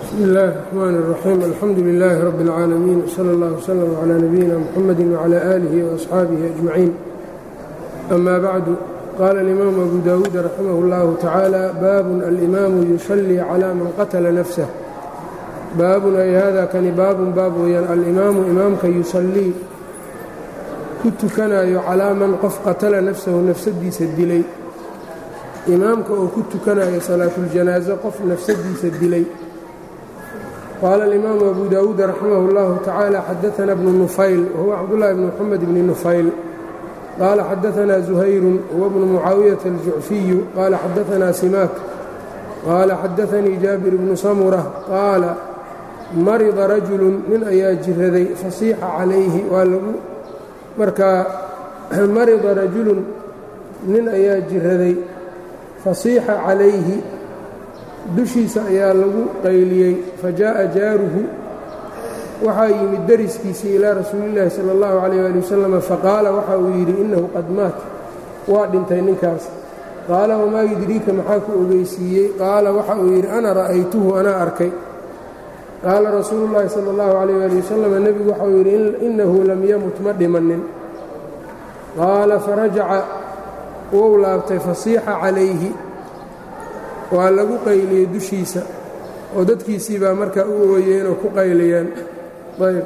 bsmi اllahi الرxman الرaxيim alxamdu لilaahi rab اlcaalamiin wslى اllah wslm عlى nabiyina mxamadi wعlى alihi وaصxaabihi أجmaciin ama bacdu qala اlimaamu abu dawuud raximah اllahu tacaala baabun alimaamu yusalii calى man qatla nafsah baabun ay hada kani baabun baab weeyaan alimaamu imaamka yusallii ku tukanayo calaa man qof qatala nafsahu nafsadiisa dilay imaamka oo ku tukanayo salaatuljanaaso qof nafsadiisa dilay qaala alimaamu abu dawuud raximah اllahu tacaala xadaana bnu nufayl wahuwa cabdullahi bni moxamed bni nufayl qaala xadaanaa zuhayrun huwa bnu mucaawiyata aljucfiyu qaala xadaanaa simaak qaala xadaanii jaabir bnu samura qaala marida rajulun nin ayaa jiraday fasiixa calayhi waa lagu markaa marida rajulun nin ayaa jiraday fasiixa calayhi dushiisa ayaa lagu qayliyey fa jaaءa jaaruhu waxaa yimid dariskiisii ilaa rasuulillaahi sala اllahu calayh ali wasalam faqaala waxa uu yidhi innahu qad maat waa dhintay ninkaas qaala wamaa yudriika maxaa ku ogeysiiyey qaala waxa uu yidhi ana ra'aytuhu anaa arkay qaala rasuulu llaahi sala اllahu calayh ali wasalam nebigu waxauu yidhi innahu lam yamut ma dhimanin qaala farajaca wou laabtay fasiixa calayhi waa lagu qayliyey dushiisa oo dadkiisii baa markaa u ooyeen oo ku qayliyeen ayb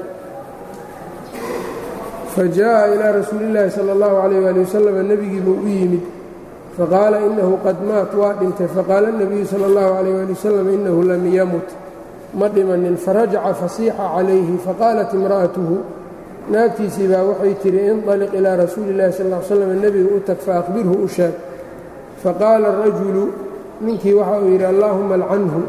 fa jaaءa ilaa rasuuli اllaahi salى اllahu calayh ali wasalam nebigii buu u yimid faqaala inahu qad maat waa dhintay faqaala اnebiyu salى اllahu calayh ali wasalam inahu lam yamut ma dhimanin farajaca fasiixa calayhi faqaalat imra'atuhu naagtiisii baa waxay tihi inطaliq ilaa rasuuli اllahi sal ll slam nebiga u tag faaqbirhu u sheeg faqaala arajulu ninkii waxa uu yidhi allaahuma alcanhu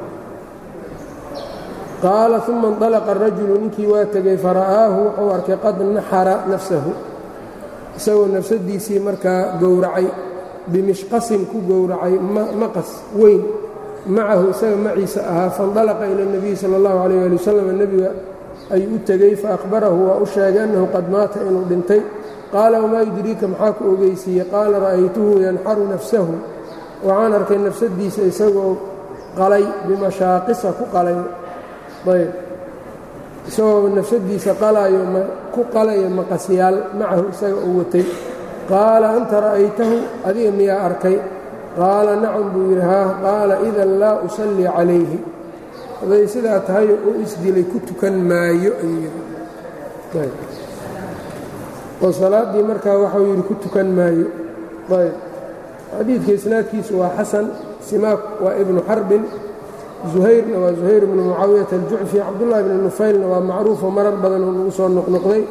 qaala uma اnطalaqa arajulu ninkii waa tegey fara'aahu wuxuu arkay qad naxara nafsahu isagoo nafsadiisii markaa gowracay bimishqasin ku gowracay maqas weyn macahu isaga maciisa ahaa faاndalaqa ila اnebiyi salى اllahu عalيyه ali wasalam nebiga ayuu u tegey faahbarahu waa u sheegay annahu qad maata inuu dhintay qaala wamaa yudriika maxaa ku ogeysiiyey qaala ra'aytuhu yanxaru nafsahu waxaan arkay nafsadiisa isagoo qalay bimashaaqisa ku qalay ayb isagoo nafsadiisa qalaayo ku qalaya maqasyaal macahu isaga uu watay qaala anta ra'aytahu adiga miyaa arkay qaala nacam buu yidhi haa qaala idan laa usallii calayhi haday sidaa tahay u isdilay ku tukan maayo ayuu yidhi oo salaaddii markaa waxau yidhi ku tukan maayo ayb xadiidka isnaadkiisu waa xasan simaak waa ibnu xarbin zuhayrna waa zuhayr ibnu mucaawiyata aljucfi cabdullahi bni nufaylna waa macruufoo marar badan oo lagu soo noqnoqday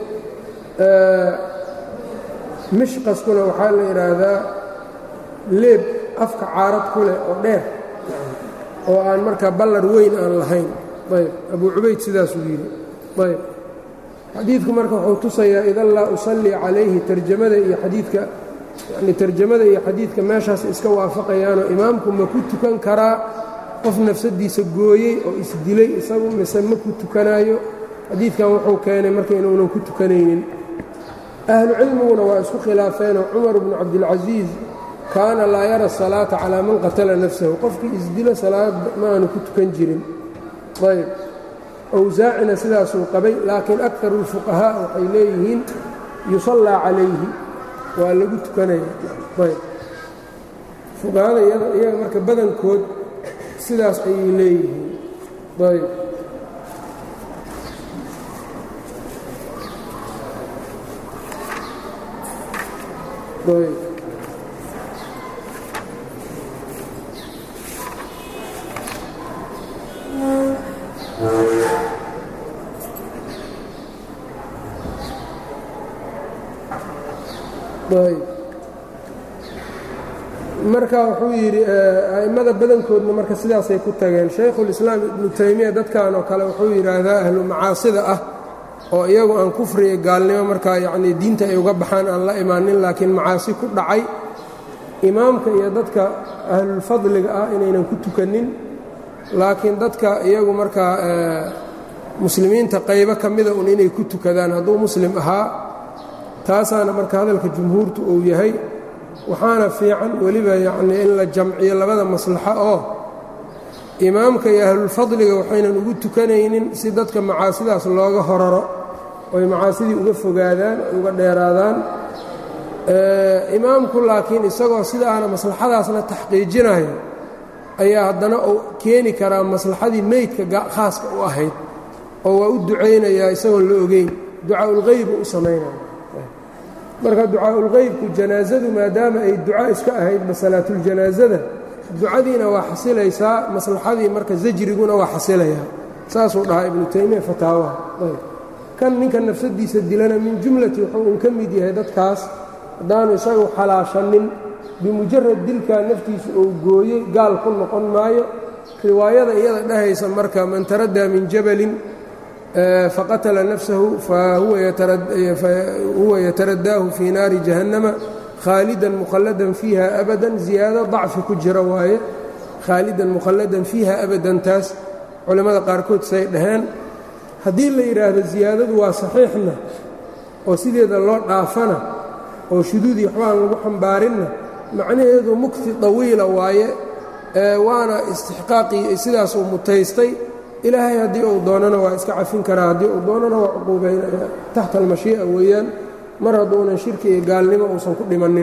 mishqaskuna waxaa la yidhaahdaa leeb afka caarad ku leh oo dheer oo aan markaa ballar weyn aan lahayn ayb abuu cubayd sidaasuu yidhi ayb xadiidku marka wuxuu tusayaa idan laa usallii calayhi tarjamada iyo xadiidka yacni tarjamada iyo xadiidka meeshaas iska waafaqayaanoo imaamku ma ku tukan karaa qof nafsadiisa gooyey oo isdilay isagu mise ma ku tukanaayo xadiidkan wuxuu keenay marka inuunan ku tukanaynin ahlu cilmiguna waa isku khilaafeenoo cumar bnu cabdilcasiis kaana laa yara asalaata calaa man qatala nafsahu qofkii isdilo salaad ma aanu ku tukan jirin ayb awsaacina sidaasuu qabay laakiin akaru اlfuqahaa waxay leeyihiin yusallaa calayhi waa lagu tukanaya ayb fuqahada iyaga marka badankood sidaas ayay leeyihiin ayb ayb marka wuxuu yidhi a'immada badankoodna marka sidaasay ku tageen shaykhulislaam ibnu taymiya dadkan oo kale wuxuu yidhaahdaa ahlu macaasida ah oo iyagu aan kufriga gaalnimo markaa yacnii diinta ay uga baxaan aan la imaanin laakiin macaasi ku dhacay imaamka iyo dadka ahlulfadliga ah inaynan ku tukanin laakiin dadka iyagu markaa muslimiinta qaybo ka mida un inay ku tukadaan hadduu muslim ahaa taasaana marka hadalka jumhuurtu uu yahay waxaana fiican weliba yacnii in la jamciyo labada maslaxo oo imaamka iyo ahlulfadliga waxaynan ugu tukanaynin si dadka macaasidaas looga horaro oy macaasidii uga fogaadaan oy uga dheeraadaan imaamku laakiin isagoo sidaana maslaxadaasna taxqiijinayo ayaa haddana uu keeni karaa maslaxadii meydka khaaska u ahayd oo waa u ducaynayaa isagoon la ogeyn ducaaulqeybu u samaynaya marka ducaaulqeybku janaasadu maadaama ay duca iska ahaydba salaatuljanaasada ducadiina waa xasilaysaa maslaxadii marka zajriguna waa xasilayaa saasuu dhahaa ibnu taymiya fataawaha kan ninka nafsadiisa dilana min jumlati wuxuu un ka mid yahay dadkaas haddaanu isagu xalaashanin bimujarad dilkaa naftiisa uu gooyey gaal ku noqon maayo riwaayada iyada dhahaysa marka man taraddaa min jabalin faqatala nafsahu fahuwa yataradaahu fii naari jahannama khaalidan mukhalladan fiiha abadan ziyaado dacfi ku jira waaye khaalidan mukhalladan fiiha abadan taas culimmada qaarkood say dhaheen haddii la yidhaahdo ziyaadadu waa saxiixna oo sideeda loo dhaafana oo shuduudii waxbaan lagu xambaarinna macnaheedu mugti dawiila waaye waana istixqaaqii sidaasuu mutaystay ilaahay haddii uu doonana waa iska cafin karaa haddii uu doonana waa cuquubaynaya taxta almashii'a weeyaan mar hadduunan shirki iyo gaalnimo uusan ku dhimannin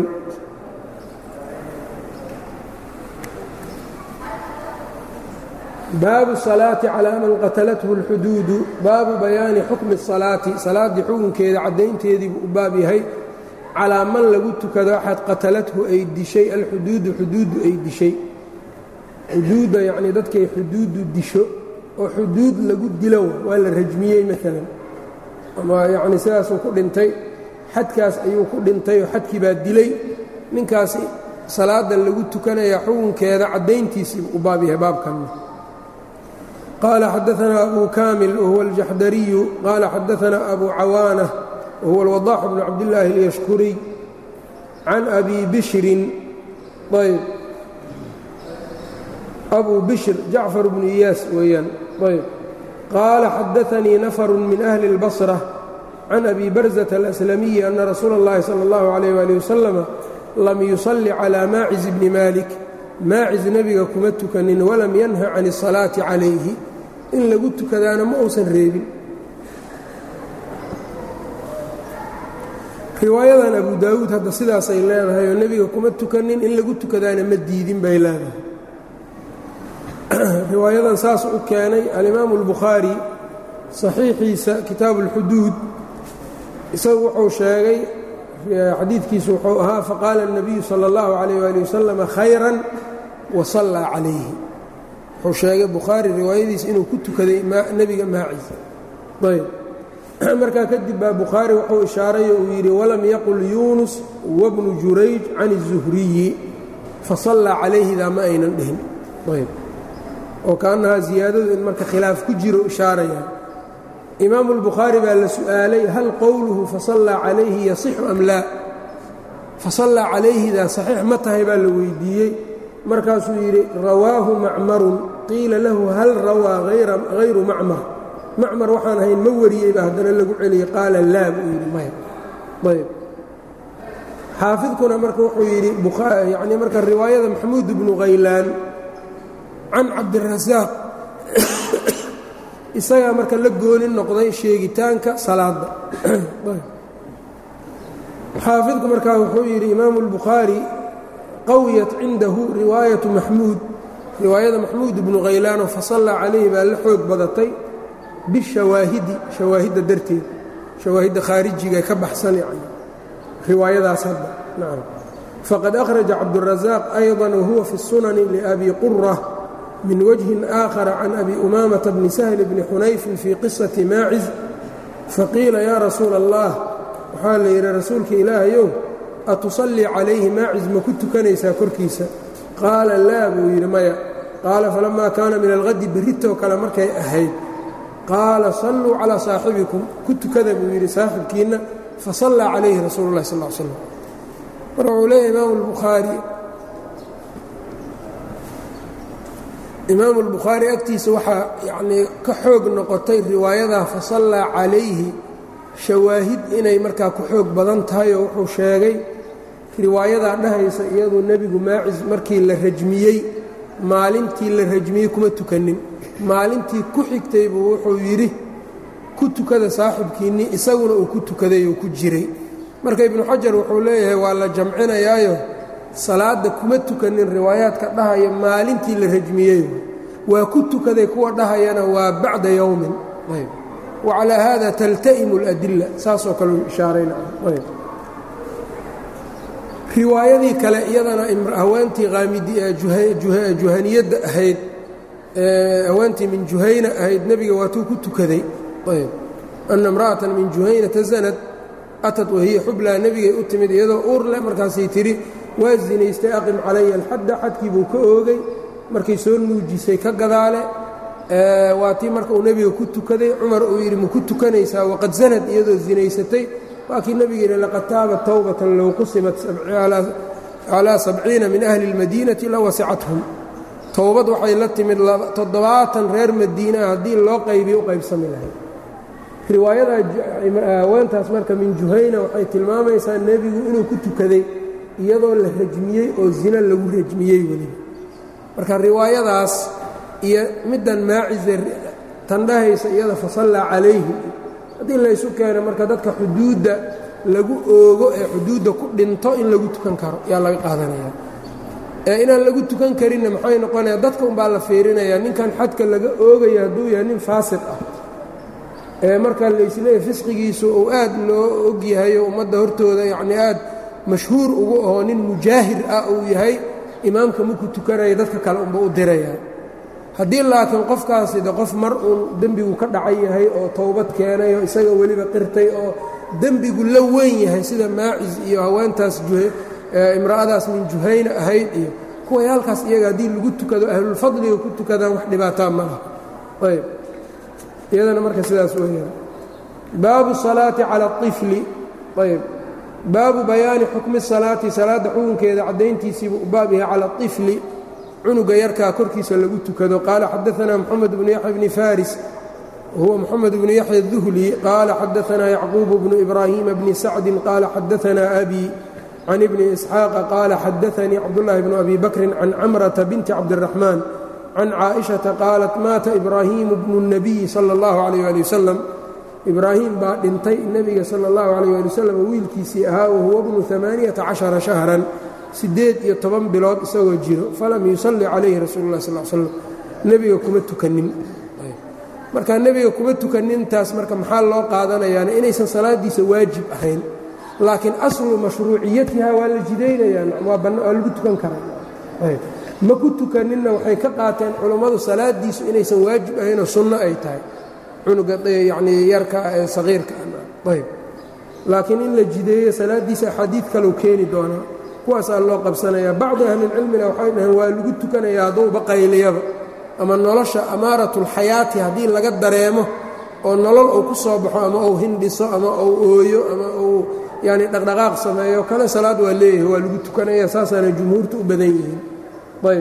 baabu salaati calaa man qatalathu اlxuduudu baabu bayaani xukmi الsalaati salaaddii xukunkeeda caddaynteediibuu u baab yahay calaa man lagu tukado axad qatalathu ay dishay alxuduudu xuduuddu ay dishay xuduudda yacnii dadkay xuduuddu disho oo xuduud lagu dilo waa la rajmiyey maalan ama yacnii sidaasuu ku dhintay xadkaas ayuu ku dhintay oo xadkii baa dilay ninkaasi salaadan lagu tukanayaa xukunkeeda caddayntiisiibu u baab yahay baabkanna qaala xadaanaa abu kaamil wahuwa aljaxdariyu qaala xadaanaa abu cawaana wahuwa alwadaax bnu cabdillaahi اlyashkuriy can abi bishrin ayb abu bishr jacfar bnu iyaas weeyaan ayb qaala xadaanii nafaru min ahli اlbasra can abi barzata alaslamiyi ana rasuula اllahi salى اllahu عalayh wali wasalama lam yusalli calaa maaciz bni maalik maaciz nebiga kuma tukanin walam yanha can الsalaati calayhi in lagu tukadaana ma uusan reebin riwaayadan abu daawuud hadda sidaasay leedahay oo nebiga kuma tukanin in lagu tukadaana ma diidin bay leedahay riwaayadan saas u keenay alimaamu اlbukhaari saxiixiisa kitaabu اlxuduud isagu wuxuu sheegay xadiidkiisu wuxuu ahaa faqaala الnabiyu salى اllahu عalayh ali wasalama khayra wasallaa calayhi wuxuu sheegay bukhaari riwaayadiisa inuu ku tukaday nebiga maaciisa ayb markaa kadib baa bukhaari wuxuu ishaaray oo uu yidhi walam yaqul yuunus wabnu jurayj can الzuhriyi fasallaa calayhidaa ma aynan dhihin ayb oo kaannahaa ziyaadadu in marka khilaaf ku jiro ishaaraya imaamu اlbukhaari baa la su'aalay hal qowluhu fasallaa calayhi yasixu am laa fasallaa calayhidaa saxiix ma tahay baa la weydiiyey markaasuu yidhi rawaahu macmarun qiila lahu hal rawaa hayru macmar macmar waxaan ahayn ma wariyey baa haddana lagu celiyey qaala laa buu yidhi maya ayb xaafidkuna marka wuxuu yidhi yani marka riwaayada maxamuud bnu khaylaan can cabdirasaaq isagaa marka la gooni noqday sheegitaanka salaadda xaafidku markaa wuxuu yidhi imaamu اlbukhaari qawiyat cindahu riwaayatu maxmuud riwaayada maxmuud ibnu khaylaanoo fasallaa calayhi baa la xoog badatay bishawaahidi shawaahidda darteed shawaahidda khaarijiga ka baxsan yani riwaayadaas hadda nacam faqad akhraja cabdurasaaq ayضa wahuwa fi الsunani liabi qura min wجهi آkhر can abi umamةa bni سhl bni xunayfin fii qisaةi maaciz faqiila yaa rasuula الlah waxaa la yidhi rasuulka ilaahayow atusallii calayhi maaciz ma ku tukanaysaa korkiisa qaala laa buu yidhi maya qaala falamaa kaana min alhadi berritoo kale markay ahayd qaala salluu calىa saaxibikum ku tukada buu yidhi saaxibkiinna fasallaa calayhi rasuulu اlah sal slam marka wuxuu leeyahy imaamu اlbukhaari imaamu اlbukhaari agtiisa waxaa yacnii ka xoog noqotay riwaayadaa fasallaa calayhi shawaahid inay markaa ku xoog badan tahay oo wuxuu sheegay riwaayadaa dhahaysa iyaduu nebigu maacis markii la rajmiyey maalintii la rajmiyey kuma tukanin maalintii ku xigtay buu wuxuu yidhi ku tukada saaxibkiinnii isaguna uu ku tukaday oo ku jiray marka ibnu xajar wuxuu leeyahay waa la jamcinayaayo salaadda kuma tukanin riwaayaadka dhahaya maalintii la rajmiyey waa ku tukaday kuwa dhahayana waa bacda yowmin ayb wacalaa haada talta'imu اladila saasoo kale u ishaarayna ayb riwaayadii kale iyadana haweentii juhaniyadda ahayd haweentii min juhayna ahayd nebiga waatuu ku tukaday ayb ana imra'atan min juhaynata zanad atad wahiya xublaa nebigay u timid iyadoo uur leh markaasay tidhi waa zinaystay aqim calaya alxadda xadkii buu ka oogay markay soo nuujisay ka gadaale waa tii marka uu nebiga ku tukaday cumar uu yidhi ma ku tukanaysaa waqad zanad iyadoo zinaysatay waa kii nebiga yidhi laqad taabat towbatan low qusimat calaa sabciina min ahli اlmadiinati la wasicathum towbad waxay la timid toddobaatan reer madiinaa haddii loo qaybiyo u qaybsami lahayd riwaayada haweentaas marka min juhayna waxay tilmaamaysaa nebigu inuu ku tukaday iyadoo la rajmiyey oo zina lagu rajmiyey weliba marka riwaayadaas iyo middan maacize tandhahaysa iyada fasallaa calayhi haddii laysu keeno marka dadka xuduudda lagu oogo ee xuduudda ku dhinto in lagu tukan karo yaa laga qaadanaya ee inaan lagu tukan karinna maxay noqonaya dadka umbaa la fiirinayaa ninkan xadka laga oogaya hadduu yahay nin faasiq ah ee marka laysleeyahy fisqigiisu uu aad loo ogyahayo ummadda hortooda yacnii aad mashhuur ugu ahoo nin mujaahir ah uu yahay imaamka maku tukanaya dadka kale unba u diraya haddii laakiin qofkaasi de qof mar uun dembigu ka dhacay yahay oo towbad keenay oo isaga weliba qirtay oo dembigu la weyn yahay sida maacis iyo haweentaas imra'adaas min juhayna ahayd iyo kuway halkaas iyaga haddii lagu tukado ahlulfadliga ku tukadaan wax dhibaataa ma laha ayb iyadana marka sidaas weeyaan baabu salaati cala aطifli ayb baabu bayaani xukmi salaati salaadda xukunkeeda caddayntiisiibuu u baab yahay cala aطifli cunuga yarkaa korkiisa lagu tukado qaala xadaanaa moxamed bnu yaxya bni faris huwa moxamed bnu yaxya duhli qaala xadaanaa yacquub bnu ibraahiima bni sacdin qaala xadaanaa abi can ibni isxaaqa qaala xadaanii cabdullaahi bnu abi bakrin can camrata binti cabdiraxmaan can caaishata qaalat maata ibraahiimu bnu اnabiyi sala اllahu calayh ali wasalam ibraahim baa dhintay nebiga sala اllahu calayh ali wasalam wiilkiisii ahaa wahuwa bnu amaaniyata cashara shahran siddeed iyo toban bilood isagoo jiro falam yusalli calayhi rasuulu lah sal slam nebiga kuma tukanin marka nebiga kuma tukanintaas marka maxaa loo qaadanayaana inaysan salaadiisa waajib ahayn laakiin aslu mashruuciyatiha waa la jidaynayaan waa lagu tukan karaa ma ku tukaninna waxay ka qaateen culummadu salaadiisu inaysan waajib ahaynoo sunno ay tahay cunuga yanii yarka ee saqiirka ayb laakiin in la jideeyo salaadiisa axaadiid kaleu keeni doonaa kuwaasaa loo qabsanayaa bacdu ahlilcilmina waxay dhaheen waa lagu tukanayaa hadduuba qayliyaba ama nolosha amaaratulxayaati haddii laga dareemo oo nolol uu ku soo baxo ama uu hindhiso ama uu ooyo ama uu yani dhaqdhaqaaq sameeyo kana salaad waa leeyahay waa lagu tukanaya saasaana jumhuurta u badan yihiin ayb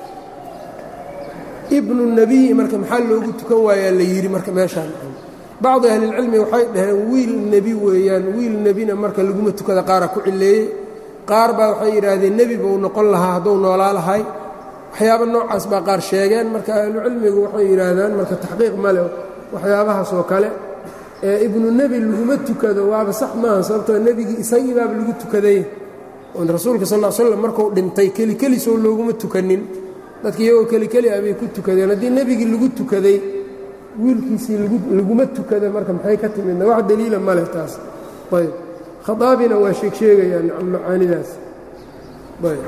ibnu nebiyi marka maxaa loogu tukan waayaa la yidhi marka meeshaan bacdu ahlilcilmi waxay dhaheen wiil nebi weeyaan wiil nebina marka laguma tukada qaara ku cileeyey qaar baa waxay yidhaahdeen nebi buu noqon lahaa hadduu noolaa lahay waxyaaba noocaas baa qaar sheegeen marka ahlucilmigu waxay yidhaahdaan marka taxqiiq male waxyaabahaas oo kale ee ibnu nebi laguma tukado waaba sax maaha sababtoo nebigii isagii baaba lagu tukaday oon rasuulka sal l slam markuu dhintay kelikelisoo looguma tukanin dadki iyagoo kelikeli ah bay ku tukadeen haddii nebigii lagu tukaday wiilkiisii laguma tukada marka maxay ka timidna wax daliila ma leh taas ayb khaaabina waa sheeg sheegayaan macaanidaas ayb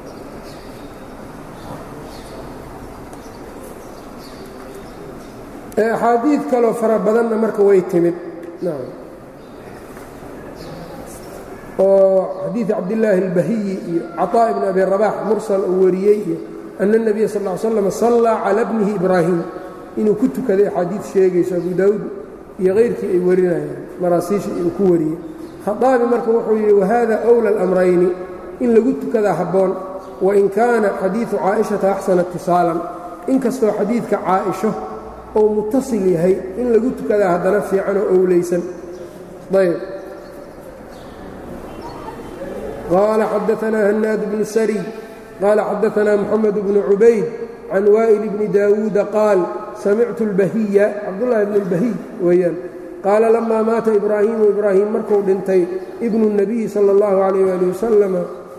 axaadiid kaloo fara badanna marka way timid oo xadiid cabdillaahi اlbahiyi iyo caطaa ibn abi rabax mursal uu wariyey iyo ana الnabiya sal ا slam sallaa cala bnihi ibraahim inuu ku tukaday axaadiid sheegayso abu daawuud iyo kayrkii ay warinayaan maraasiisha uu ku wariyey khaaabi marka wuxuu yidhi wahada أwlى اlamrayni in lagu tukadaa habboon wain kaana xadiiثu caaئiشhata axsana اtisaalan inkastoo xadiidka caaئisho ou mutasil yahay in lagu tukadaa haddana fiican oo owleysan ayb qaala xadaanaa hanaad bnu sariy qaala xadaanaa moxamed bnu cubayd can waa'il bni daawuuda qaal samictu اlbahiya cabdullaahi bn اlbahiy weeyaan qaala lamaa maata ibraahiimu ibraahim markuu dhintay ibnu الnabiyi salى اllahu alayh ali wasalama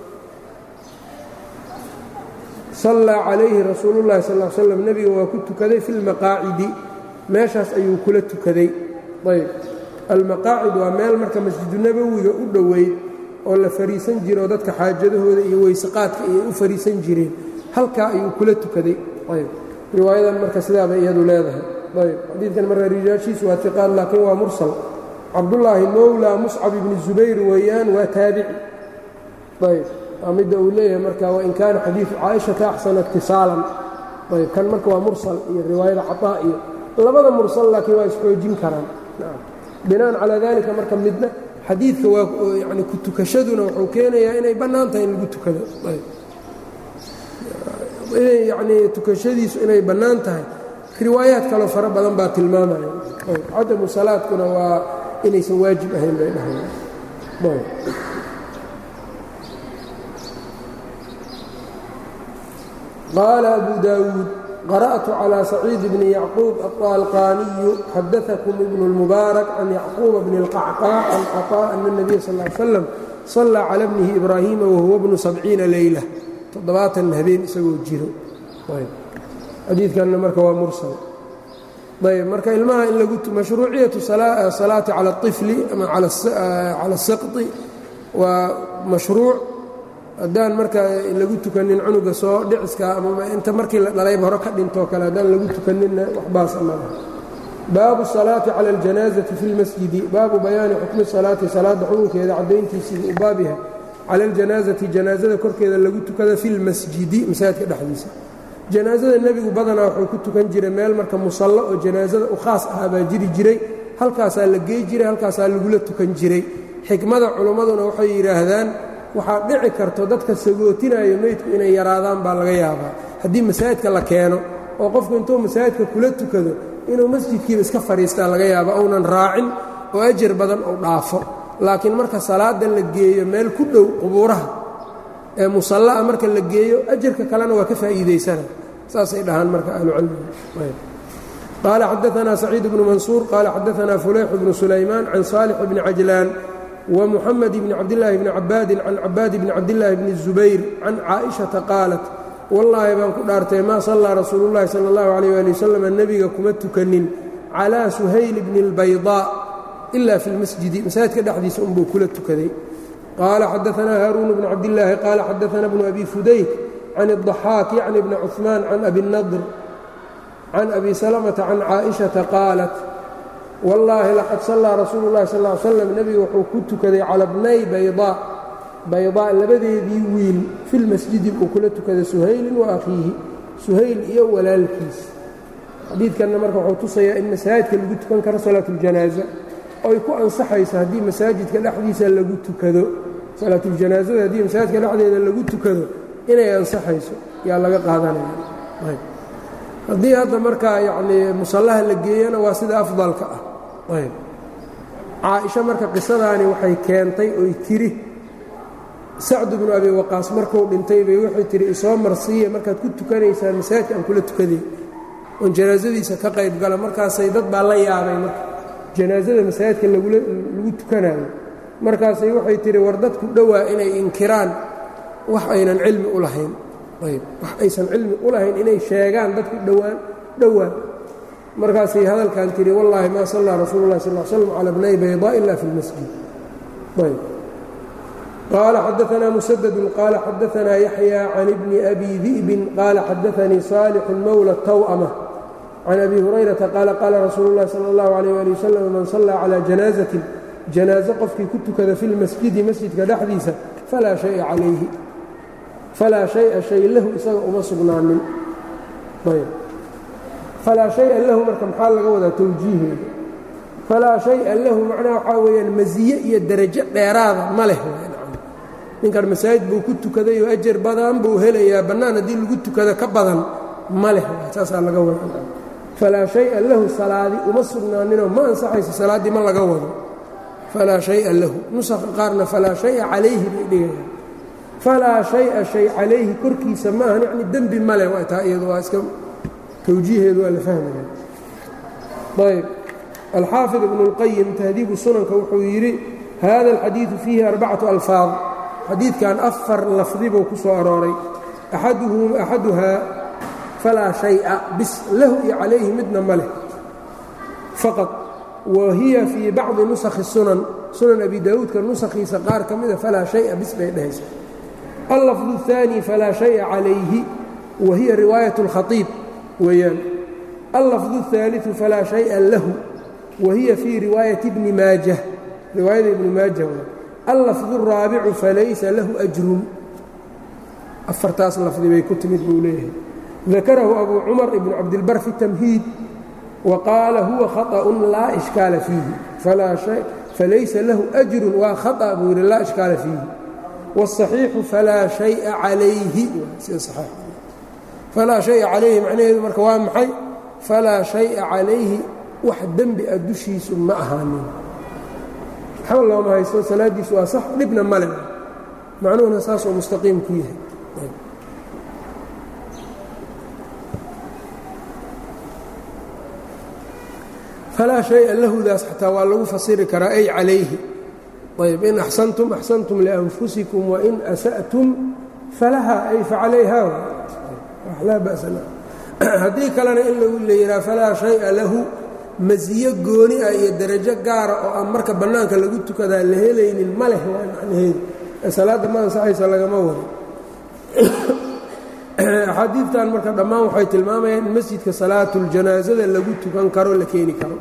sallaa calayhi rasuulu llahi sal l slam nebiga waa ku tukaday fi lmaqaacidi meeshaas ayuu kula tukaday ayb almaqaacid waa meel marka masjidu nabowiga u dhoweyd oo la fariisan jiro oo dadka xaajadahooda iyo weyseqaadka ayay u fariisan jireen halkaa ayuu kula tukaday ayb riwaayadan marka sidaabay iyadu leedahay ayb xadiidkan marka rijaashiisu waa iqaan laakiin waa mursal cabdullaahi mowlaa muscab ibni zubayr weeyaan waa taabici ayb waa midda uu leeyahay marka wain kaana xadiidu caaishata axsana itisaalan ayb kan marka waa mursal iyo riwaayada cataa iyo labada mursal laakiin waa isxoojin karaan binaan calaa dalika marka midna xadiidka waa yani ku tukashaduna wuxuu keenayaa inay bannaan tahay in lagu tukado inay yanii tukashadiisu inay bannaan tahay riwaayaad kaloo fara badan baa tilmaamaya cadamu salaadkuna waa inaysan waajib ahayn bay dhahayn qaala abu daawuud qara'tu calى saciid bni yacquub aطaalqaaniyu xadaثakum ibn اlmubaarak can yacquuba bni اlqacqaac can caطaa ana الnabiya sal ly slam sallaa cala bnihi ibraahiima wahuwa bnu sabciina leyla toddobaatan habeen isagoo jiro xadiidkanna marka waa mursal ayb marka ilmaha in lagu mashruuciyatu salaati cala الطifli ama cala الsaqطi waa mashruuc haddaan marka lagu tukanin cunuga soo dhiciska amaba inta markii la dhalayba hore ka dhintoo kale haddaan lagu tukaninna waxbaas amaha baabu salaati cala اljanaazati fi اlmasjidi baabu bayaani xukmi salaati salaadda xukunkeeda caddayntiisii u baab yahay cala اljanaazati janaazada korkeeda lagu tukada fi lmasjidi masaajidka dhexdiisa janaazada nebigu badanaa wuxuu ku tukan jiray meel marka musallo oo janaazada u khaas ahaa baa jiri jiray halkaasaa la gey jiray halkaasaa lagula tukan jiray xikmada culummaduna waxay yidhaahdaan waxaa dhici karto dadka sagootinaayo meydku inay yaraadaan baa laga yaabaa haddii masaajidka la keeno oo qofku intuu masaajidka kula tukado inuu masjidkiiba iska fadhiistaa laga yaaba uunan raacin oo ajar badan uu dhaafo laakiin marka salaada la geeyo meel ku dhow qubuuraha ee musalla'a marka la geeyo ajarka kalena waa ka faa'iidaysana saasay dhahaan marka ahlucilmiga qaala xadaanaa saciid bnu mansuur qaala xadaanaa fulayx bnu sulaymaan can saalix bni cajlaan ومحمد بن cبداللahi بن عabاadi عan cabaad بن cabdاللahi بن الزubayr can caaئiشhaةa qاalat wallaahi baan ku dhaartay maa sallaa rasuulu الlahi salى الlaه عalيه ali wsلم nebiga kuma tukanin calىa suhayl bni الbayضاء إila fi اlmasjidi masaajidka dhexdiisa unbuu kula tukaday qaala xadaثanaa haaruun بن cabdاللaahi qaala xadaثana بن abi fudayk can الضaxاak yعni بn cثmaan can abi النadr can abi سلمةa can caaئiشhaةa qaalat wallaahi laqad sallaa rasuulu llahi sal ly slam nebigu wuxuu ku tukaday cala bnay baydaa baydaa labadeedii wiil filmasjidi uu kula tukaday suhaylin wa akhiihi suhayl iyo walaalkiis xadiidkanna marka wuxuu tusayaa in masaajidka lagu tukan karo salaatuuljanaaza oy ku ansaxayso haddii masaajidka dhexdiisa lagu tukado salaatuljanaasada haddii masaajidka dhexdeeda lagu tukado inay ansaxayso yaa laga qaadanaya haddii hadda markaa yacnii musallaha la geeyana waa sida afdalka ah ayb caaisha marka qisadaani waxay keentay oy tiri sacdu bnu abi waqaas markuu dhintay bay waxay tihi isoo marsiiya markaad ku tukanaysaan masaajidka aan kula tukaday oon janaasadiisa ka qayb gala markaasay dad baa la yaabay marka janaasada masaajidka lagu tukanayo markaasay waxay tihi war dadku dhowaa inay inkiraan wax aynan cilmi u lahayn ayb wax aysan cilmi u lahayn inay sheegaan dadku dhowaan dhowaa markaasay hadalkan tihi wallaahi maa sallaa rasuulu lah sal slm cala bnay baydaa ila fi اlmasjid ayb qaala xadaanaa musadadun qaala xadaanaa yaxya can ibni abi di'bin qaala xadaanii saalixu mowla taw'ama can abi hurayrata qaala qaala rasuulu اllahi salى اllahu alayh ali wasalam man sallaa calaa janaazatin janaaso qofkii ku tukada fi lmasjidi masjidka dhexdiisa falaa shaya calayhi falaa shaya shay lahu isaga uma sugnaanin ayb falaa shaya lahu marka maxaa laga wadaa towjiiheeda falaa shaya lahu macnaha waxaa weeyaan masiye iyo derajo dheeraada ma leh ninkan masaajid buu ku tukaday oo ajar badan buu helayaa bannaan haddii lagu tukado ka badan ma leh saasaa laga wada falaa shaya lahu salaadi uma sugnaaninoo ma ansaxayso salaaddii ma laga wado falaa shaya lahu nusaqa qaarna falaa shaya calayhi bay dhigayaan falaa shaya shay calayhi korkiisa ma ahan yacni dembi male waa taa iyadu waa iska tawjiiheedu waa la fahmaya ayb alxaafid ibnu اlqayim tahdiibu sunanka wuxuu yidhi hada alxadiidu fiihi arbacatu alfaad xadiidkan afar lafdi buu ku soo arooray axaduhaa falaa shaya bis lahu iyo calayhi midna ma leh faqad wa hiya fii bacdi nusakhi sunan sunan abi daawuudka nusakhiisa qaar ka mida falaa shaya bis bay dhehaysa allafdu الثaanي falaa shaya calayhi wa hiya riwaayaة اlkhaiib weeyaan allafdu الثaaliثu falaa shaya lahu wa hiya fii riwaayati bni maajah riwaayada ibni maajah allafdu الraabicu falaysa lahu أjrun afartaas lafdi bay ku timid buu leeyahay dakarahu abu cumar ibn cabdilbar fi الtamhiid wa qaala huwa khaطأun laa ishkaala fiihi falaysa lahu أjrun waa khaطأ buu yidhi laa ishkaala fiihi wالصaxiixu falaa shaya calayhi falaa shaya calayhi macnaheedu marka waa maxay falaa shaya calayhi wax dembi a dushiisu ma ahaanin waxba looma haysto salaaddiisu waa sax dhibna male macnuhuna saasoo mustaqiim ku yahay falaa shaya lahudaas xataa waa lagu fasiri karaa ay calayhi ayb in axsantum axsantum lianfusikum wain asa'tum falaha ay facalayha laa ba'sa haddii kalena in lagu leeyihaa falaa shaya lahu masiyo gooni ah iyo darajo gaara oo aan marka bannaanka lagu tukadaa la helaynin ma leh waa macnaheedu ee salaadda ma ansaxaysa lagama wado axaadiidtan marka dhammaan waxay tilmaamayaan in masjidka salaatuljanaasada lagu tukan karo la keeni karo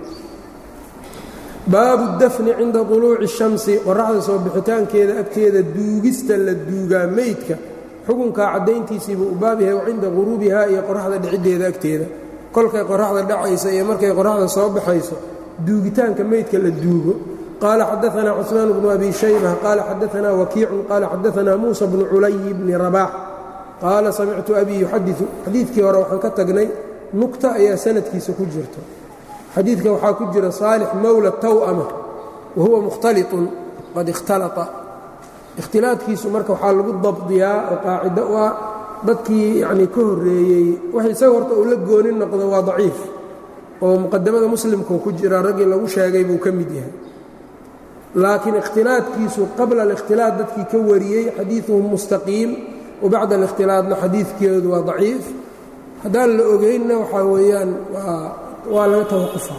baabu dafni cinda duluuci الshamsi qoraxda soo bixitaankeeda agteeda duugista la duugaa meydka xukunkaa caddayntiisiibuu u baab yahay cinda quruubiha iyo qoraxda dhiciddeeda agteeda kolkay qoraxda dhacaysa iyo markay qoraxda soo baxayso duugitaanka meydka la duugo qaala xadaanaa cusmaan bnu abi shayba qaala xadaanaa wakiicun qaala xadaanaa muusa bnu culayi bni rabaax qaala samictu abii yuxadiu xadiidkii hore waxaan ka tagnay nugta ayaa sanadkiisa ku jirto xadiidka waxaa ku jira saalix mowla taw'ama wa huwa mukhtaliطun qad ikhtalaa ikhtilaadkiisu marka waxaa lagu dabdiyaa oo qaacido u ah dadkii yanii ka horreeyey wax isaga horta uu la gooni noqdo waa daciif oo muqadamada muslimkuu ku jira raggii lagu sheegay buu ka mid yahay laakiin ikhtilaadkiisu qabla alikhtilaad dadkii ka wariyey xadiiduhum mustaqiim wa bacda alikhtilaadna xadiidkeedu waa daciif haddaan la ogeynna waxaa weeyaan waa laga tawaqufa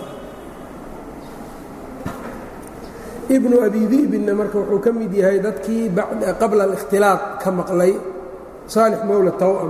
ibnu abi di'binna marka wuxuu ka mid yahay dadkii qabla alikhtilaaq ka maqlay saalix mowla taw'am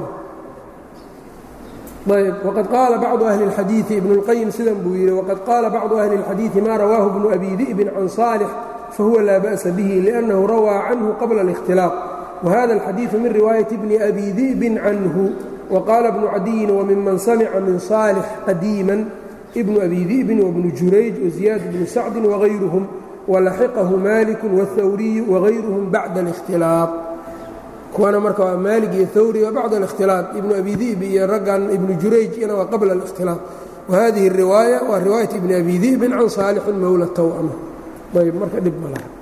ayb waqad qaala bacdu ahli اlxadiiثi ibnu اlqayim sidan buu yidhi waqad qaala bacdu ahli اlxadiiثi ma rawaahu bnu abi di'bin can saalix fahuwa laa ba'sa bihi liأnnahu rawaa canhu qabla اlikhtilaaq wahada اlxadiiثu min riwaayaةi bni abi di'bin canhu waqaala bnu cadiyin wmiman samca min saalix qadiima ibnu abi di'bin wbnu jurayj waziyaad bnu sacdi wغayruhum walaxiqahu maliku wاthawriyu wغayruhum bacda اlاkhtilaaq kuwana marka waa maalig iyo hawri wa bacda اlاkhtilaaq ibnu abi di'bi iyo raggan ibnu jurayj ina waa qabla اlاkhtilaaq wahadihi الriwaaya waa riwaayat ibni abi di'bin can saalixin mowla taw'ama ayb marka dhib ma laha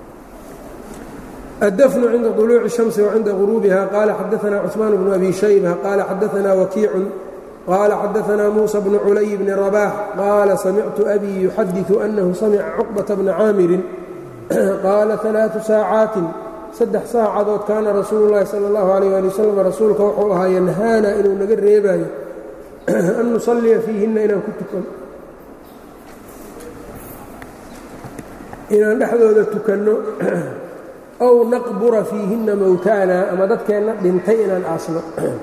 الdفن عnda طلوع الشhمس وعnda غروبها qال xadثna cثمان بن أbي شhيبة qال xadثna وkيiع qال xadثna موسى بن عuلي بن رباح qال سمعت أbي يxadiث أنه سمca cقبة بن cاamر qال ثaلاث sاaعaaت saddex saacadood kaana rasuulu الlahi salى الlaه عليه aلي وsلم rasuulka wuxuu ahaa yanhaana inuu naga reebayo an nuصلiya fiihina inaan ku tukano inaan dhexdooda tukanno ow naqbura fiihinna mowtaana ama dadkeenna dhintay inaan aasno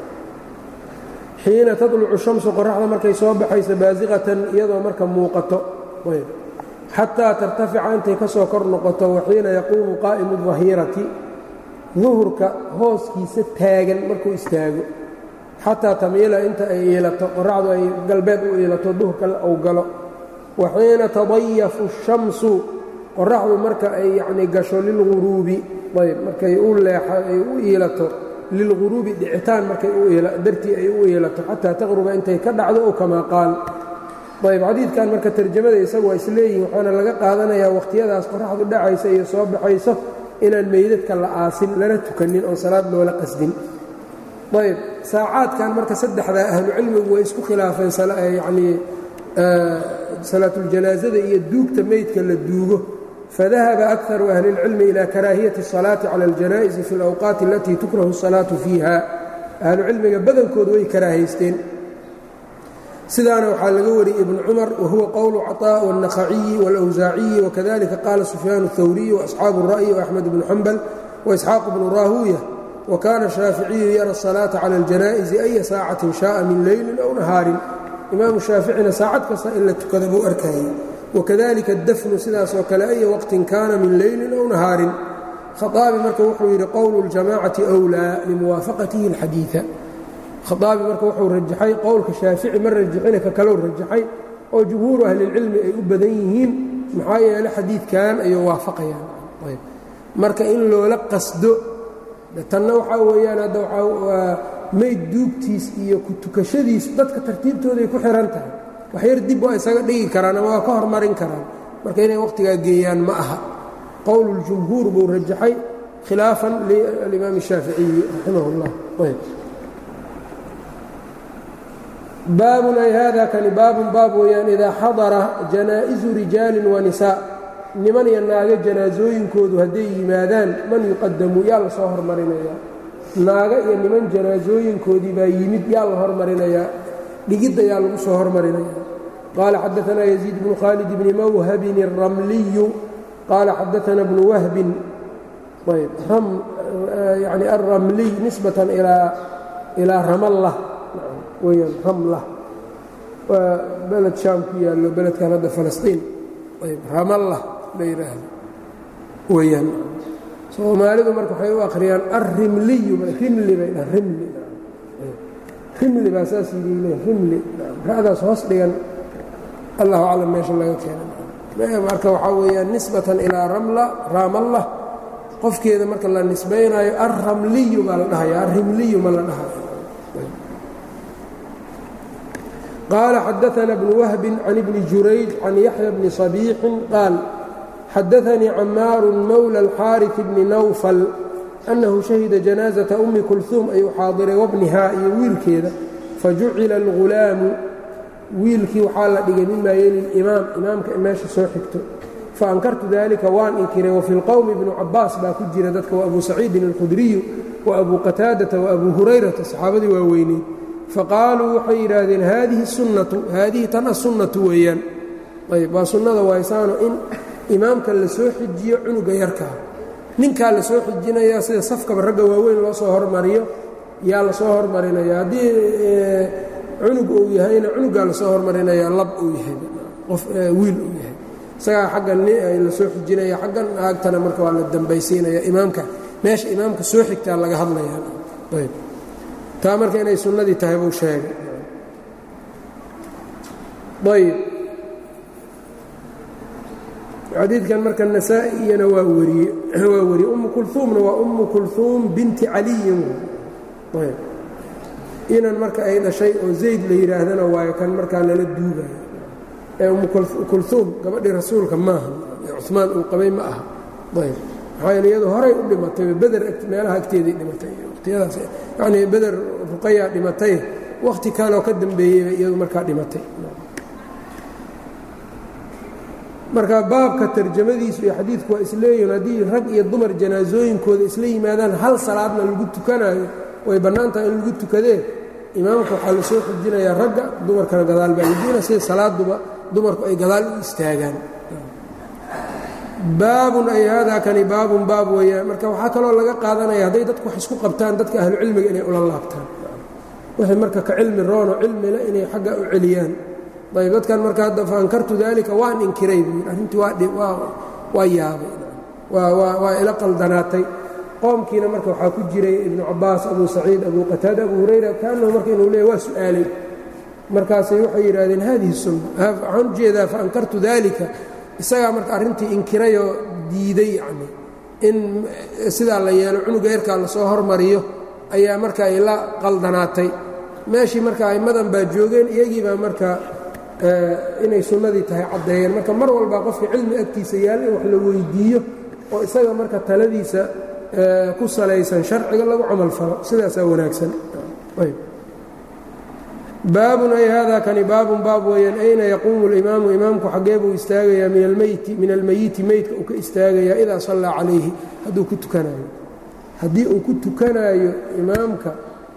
xiina tadlucu shamsu qoraxda markay soo baxayso baasiqatan iyadoo marka muuqato xataa tartafica intay ka soo kor noqoto waxiina yaquumu qaa'imu dahirati duhurka hooskiisa taagan markuu istaago xataa tamiila inta ay iilato qoraxdu ay galbeed u iilato duhurka uu galo waxiina tadayafu shamsu qoraxdu marka ay yacnii gasho lilguruubi ayb markay u leexa ay u iilato lilguruubi dhicitaan markay dartii ay u iilato xataa taqruba intay ka dhacdo ow kamaa qaal ayb xadiidkan marka tarjamada isagu waa isleeyihin waxaana laga qaadanayaa wakhtiyadaas qoraxdu dhacaysa iyo soo baxayso inaan meydadka la aasin lana tukanin oon salaad loola qasdin ayb saacaadkan marka saddexdaa ahlucilmigu way isku khilaafeen yanii salaatuljanaaزada iyo duugta meydka la duugo fadahaba akaru ahli اlcilmi ila karaahiyati الصalaaةi calى اljanaaئisi fi اlawqaati alatii tukrahu الsalaaةu fiiha ahlucilmiga badankoodu way karaahaysteen sidaana waxaa laga wariyey ibn cumar wahuwa qowlu caطاء والنakhaciyi واlأwsaaciyi wakadalika qaala sufyaan الثawriyi وaصxaabu الra'yi وaxmed bnu xambal وaisxaaq bnu raahuuya wakaana shaaficiyu yara الsalaaةa calى اljanaaئisi أya saacatin shaءa min leyli aw nahaarin imaamu shaaficina saacad kasta in la tukada buu arkayay wakadalika اdafnu sidaasoo kale aya waqtin kaana min leyli aw nahaarin khaaabi marka wuxuu yidhi qowlu اljamacati أwlىa limuwaafaqatihi اlxadiiثa khaaabi marka wuxuu rajaxay qowlka shaafici ma rajaxina ka kalou rajaxay oo jumhuuru ahlilcilmi ay u badan yihiin maxaa yeele xadiidkan ayuu waafaqayaan marka in loola qasdo tanna waxaa weeyaan hadda waa meyd duugtiis iyo ku tukashadiis dadka tartiibtooday ku xihan tahay waxyar dib waa isaga dhigi karaan ama waa ka hormarin karaan marka inay wakhtigaa geeyaan ma aha qowluljumhuur buu rajaxay khilaafan lialimaam الshaaficiyi raximah اllah baabun ay hada kani baabun baab weeyaan idaa xadara janaa'izu rijaali wanisaa niman iyo naago janaasooyinkoodu hadday yimaadaan man yuqadamu yaa la soo hormarinayaa naago iyo niman janaasooyinkoodii baa yimid yaa la hormarinayaa dhigidda yaa lagu soo hormarinaya qaala xadaanaa yaziid bnu khaalid bni mawhabin الramliyu qaala xadaana bnu wahbin yani alramliy nisbatan ilaa ramallah weyaan ramla waa beled shaam ku yaallo beledkan hadda falastiin ramallah la yidhaahdo weyaan soomaalidu marka waxay u akhriyaan arrimliyu rimli bay dhahan rimli rimli baa saas yidhi le rimli ra'daas hoos dhigan allahu aclam meesha laga keena marka waxaa weeyaan nisbatan ilaa ramla raamallah qofkeeda marka la nisbaynaayo arramliyu baa la dhahaya arrimliyu ma la dhahayo qال xadaثna بن وhب عن بن jurayج عن yaحyى بن صبيح qاal xadaثnii cmاar mwlى الxاariث بن نwfل أنhu شhahida جanاaزaةa أmi kulثuum ayuu xaadiray wbnihaa iyo wiilkeeda fajucila الغulaamu wiilkii waxaa la dhigay mima yeli imaam imaamka meesha soo xigto faankartu dalika waan inkiray وفi اlqowmi بnu cabaas baa ku jira dadka وأbu saciidin الkhudriyu وأbu qataadaةa وأbu hurayrata صxaabadii waa weyneyd faqaaluu waxay yidhaahdeen haadihi sunnatu haadihi tan asunnatu weeyaan ayb waa sunnada waysaano in imaamka la soo xijiyo cunuga yarkaa ninkaa la soo xijinayaa sida safkaba ragga waaweyn loo soo hormariyo yaa la soo hormarinaya haddii cunug uu yahayna cunugaa lasoo hormarinaya lab uu yahay qof wiil uu yahay isagaa xaggan la soo xijinaya xaggan naagtana marka waa la dambaysiinaya imaamka meesha imaamka soo xigtaa laga hadlayaa ayb taa marka inay sunnadii tahay buu sheegay ayb xadiidkan marka nasaa-iyana waa wariye waa wariyey ummu kulhuumna waa ummu kulhuum binti caliyin ayb inan marka ay dhashay oo zayd la yidhaahdana waayo kan markaa lala duugayo ee ummu kulhuum gabadhii rasuulka maaha ee cumaan uu qabay ma aha ayb maxaa yeele iyadu horay u dhimatay beder meelaha agteedii dhimatay waqtiyadaas yacnii beder ruqayaa dhimatay wakhti kaloo ka dambeeyeyba iyadu markaa dhimatay marka baabka tarjamadiisu iyo xadiidku waa isleeyihin haddii rag iyo dumar janaasooyinkooda isla yimaadaan hal salaadna lagu tukanayo way bannaan tahay in lagu tukadee imaamka waxaa la soo xujinayaa ragga dumarkana gadaal baa lajiina sida salaaduba dumarku ay gadaal u istaagaan baabun ay haadaa kani baabun baab weeyaan marka waxaa kaloo laga qaadanaya hadday dadku wax isku qabtaan dadka ahlucilmiga inay ula laabtaan wixii marka ka cilmi roono cilmile inay xagga u celiyaan ayb dadkan marka hadda faankartu daalika waan inkiray buu arrintii waa yaabay waa ila qaldanaatay qoomkiina marka waxaa ku jiray ibnu cabaas abu saciid abu qataada abu hurayra kaanahu marka inuu leeya waa su'aalay markaasay waxay yidhaahdeen haadihi sunna waxaan u jeedaa faankartu daalika isagaa marka arrintii inkirayoo diiday yacni in sidaa la yeelo cunuga yarkaa lasoo hormariyo ayaa marka ay la qaldanaatay meeshii marka aimmadan baa joogeen iyagii baa marka inay sunnadii tahay caddeeyeen marka mar walba qofka cilmi agtiisa yaalla in wax la weydiiyo oo isaga marka taladiisa ku salaysan sharciga lagu camal falo sidaasaa wanaagsan baabun ay haadaa kani baabun baab weeyaan ayna yaquumu اlimaamu imaamku xaggee buu istaagayaa min almeyti min almeyiti meydka uu ka istaagayaa idaa sallaa calayhi hadduu ku tukanaayo haddii uu ku tukanaayo imaamka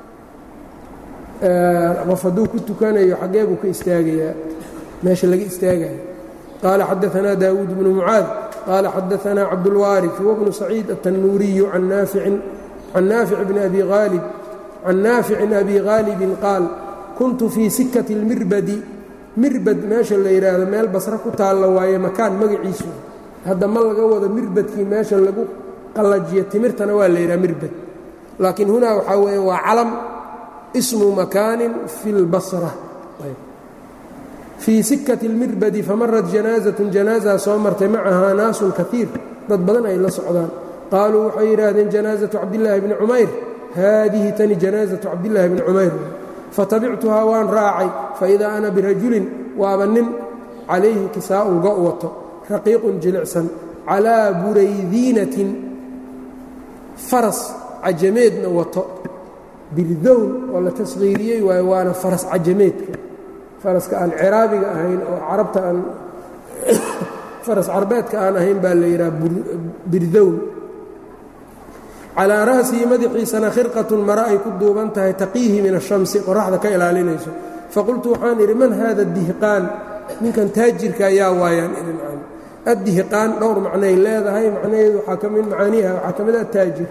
qof hadduu ku tukanayo xaggee buu ka istaagayaa meesha laga istaagayo qaala xadaanaa daawuud bnu mucaad qaala xadaanaa cabdulwaariث wbnu saciid aلtanuuriyu can naafic bni abi aalib can naaficin abi haalibin qaal kuntu fii sikati اlmirbadi mirbad meesha la yidhaahdo meel basre ku taalla waaye makaan magaciisu hadda ma laga wado mirbadkii meesha lagu qallajiyo timirtana waa la yidhaha mirbad laakiin hunaa waxaa weeye waa calam ismu makaanin fi اlbasra fii sikati اlmirbadi famarat janaazatun janaaza soo martay macahaa naasun kaiir dad badan ay la socdaan qaaluu waxay yidhaahdeen janaazatu cabdillaahi bni cumayr haadihi tani janaazatu cabdillaahi bni cumayr fatabictuhaa waan raacay faidaa ana birajulin waaba nin calayhi kisaa'un go' wato raqiiqun jilicsan calaa buraydiinatin faras cajameedna wato birdown oo la tasqiiriyey waayo waana faras cajameedka faraska aan ciraabiga ahayn oo carabta aan faras carbeedka aan ahayn baa la yidhaha birdown calaa ra'sihi madaxiisana khirqatun mare ay ku duuban tahay taqiihi min ashamsi qoraxda ka ilaalinayso faqultu waxaan idhi man haada dihqaan ninkan taajirka ayaa waayaan idin aan addihqaan dhowr macnay leedahay macnaheedu waxaa ka mid macaaniiha waxaa ka mid a taajir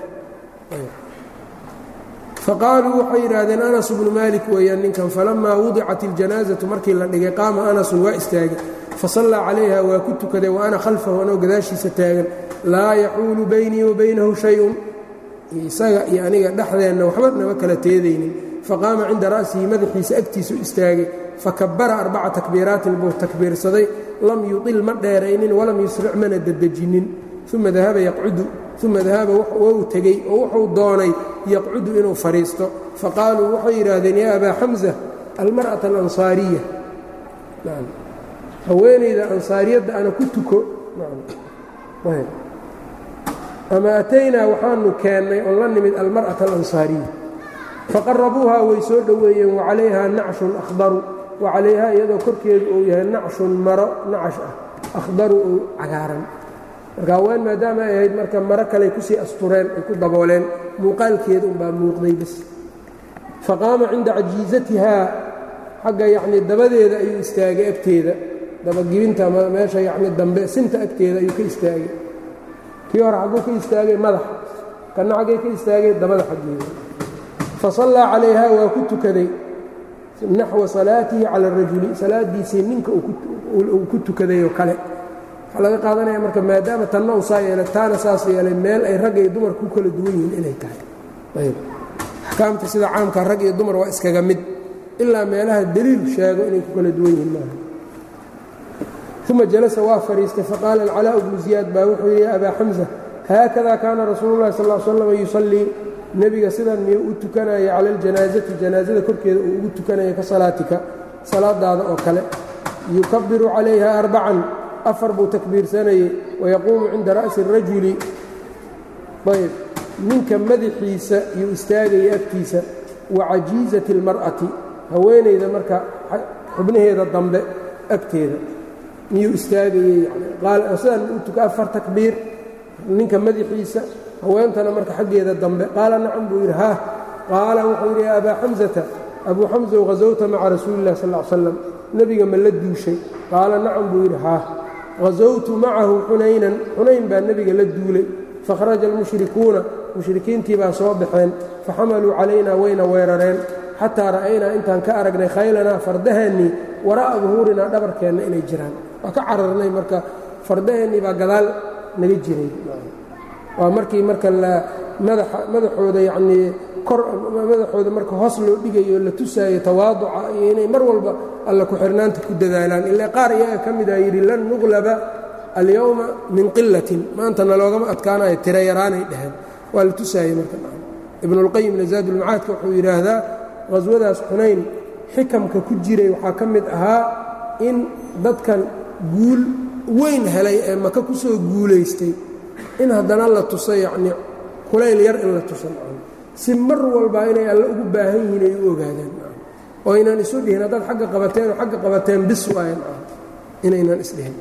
faqaaluu waxay yidhaahdeen anas bnu maalik weeyaan ninkan falamaa wudicat iljanaasatu markii la dhigay qaama anasun waa istaagay fasallaa calayha waa ku tukaday wa ana khalfahu anoo gadaashiisa taagan laa yaxuulu baynii wa baynahu shay-un isaga iyo aniga dhexdeenna waxba nama kala teedaynin faqaama cinda ra'sihi madaxiisa agtiisu istaagay fakabara arbaca takbiiraatin buu takbiirsaday lam yuطil ma dheeraynin walam yusric mana dedejinnin uma dahaba yaqcudu uma dahaba wou tegey oo wuxuu doonay yaqcudu inuu fadhiisto faqaaluu waxay yidhaahdeen yaa abaa xamsa almar'ata alansaariya haweenayda ansaariyadda ana ku tuko ama ataynaa waxaanu keennay oon la nimid almar'ata alansaariya faqarabuuhaa way soo dhoweeyeen wacalayhaa nacshun akhdaru wacalayhaa iyadoo korkeedu uu yahay nacshun maro nacash ah akhdaru oo cagaaran marka haween maadaama ay ahayd marka maro kaley kusii astureen ay ku dabooleen muuqaalkeeda unbaa muuqday bas faqaama cinda cajiizatihaa xagga yacnii dabadeeda ayuu istaagay agteeda dabagibinta meesha yacni dambe sinta agteeda ayuu ka istaagay kii hore xagguu ka istaagay madaxa kana xaggay ka istaagay dabada xaggeeda fasallaa calayha waa ku tukaday naxwa salaatihi cala arajuli salaadiisii ninka uu ku tukaday oo kale waxaa laga qaadanaya marka maadaama tanna uu saa yeelay taana saas yeelay meel ay rag iyo dumar ku kala duwan yihiin inay tahay ayb axkaamta sida caamka rag iyo dumar waa iskaga mid ilaa meelaha deliil sheego inay ku kala duwan yihiin maaha uma jalasa waa fadhiistay faqaala alcalaa bnu ziyaad baa wuxuu yidhi ya abaa xamsa haakada kaana rasuulu llahi sal slam yusallii nebiga sidan miyuu u tukanaya cala aljanaasati janaasada korkeeda uu ugu tukanaya ka salaatika salaadaada oo kale yukabiru calayha arbacan afar buu takbiirsanayey wayaquumu cinda ra'si الrajuli ayb ninka madaxiisa yuu istaagaya agtiisa wa cajiizati اlmar'ati haweenayda marka xubnaheeda dambe agteeda miyuu istaagayey sidan u tuka afar takbiir ninka madaxiisa haweentana marka xaggeeda dambe qaala nacam buu yidhi haah qaala wuxuu yidhi ya abaa xamsata abuu xamsow hasowta maca rasuuli illahi sal l slam nebiga ma la duushay qaala nacam buu yidhi haah hasowtu macahu xunaynan xunayn baa nebiga la duulay fakhraja almushrikuuna mushrikiintii baa soo baxeen faxamaluu calaynaa wayna weerareen xataa ra'aynaa intaan ka aragnay khaylanaa fardaheennii waraa'a duhuurinaa dhabarkeenna inay jiraan waa ka cararnay marka fardaheennii baa gadaal naga jiray waa markii marka madaxooda yacnii kor madaxooda marka hoos loo dhigayo la tusaayo tawaaduca iyo inay mar walba alla ku-xirnaanta ku dadaalaan ilaa qaar iyaga ka mida yidhi lan nuqlaba alyowma min qilatin maantana loogama adkaanayo tira yaraanay dheheen waa la tusaayey marka ibnulqayimna zaadulmacaadka wuxuu yidhaahdaa qhaswadaas xunayn xikamka ku jiray waxaa ka mid ahaa in dadkan guul weyn helay ee maka ku soo guulaystay in haddana la tuso yacnii kulayl yar in la tuso si mar walbaa inay alle ugu baahan yihiin ay u ogaadaan oo aynan isu dhihin haddaad xagga qabateen oo xagga qabateen bis waayan inaynan isdhihin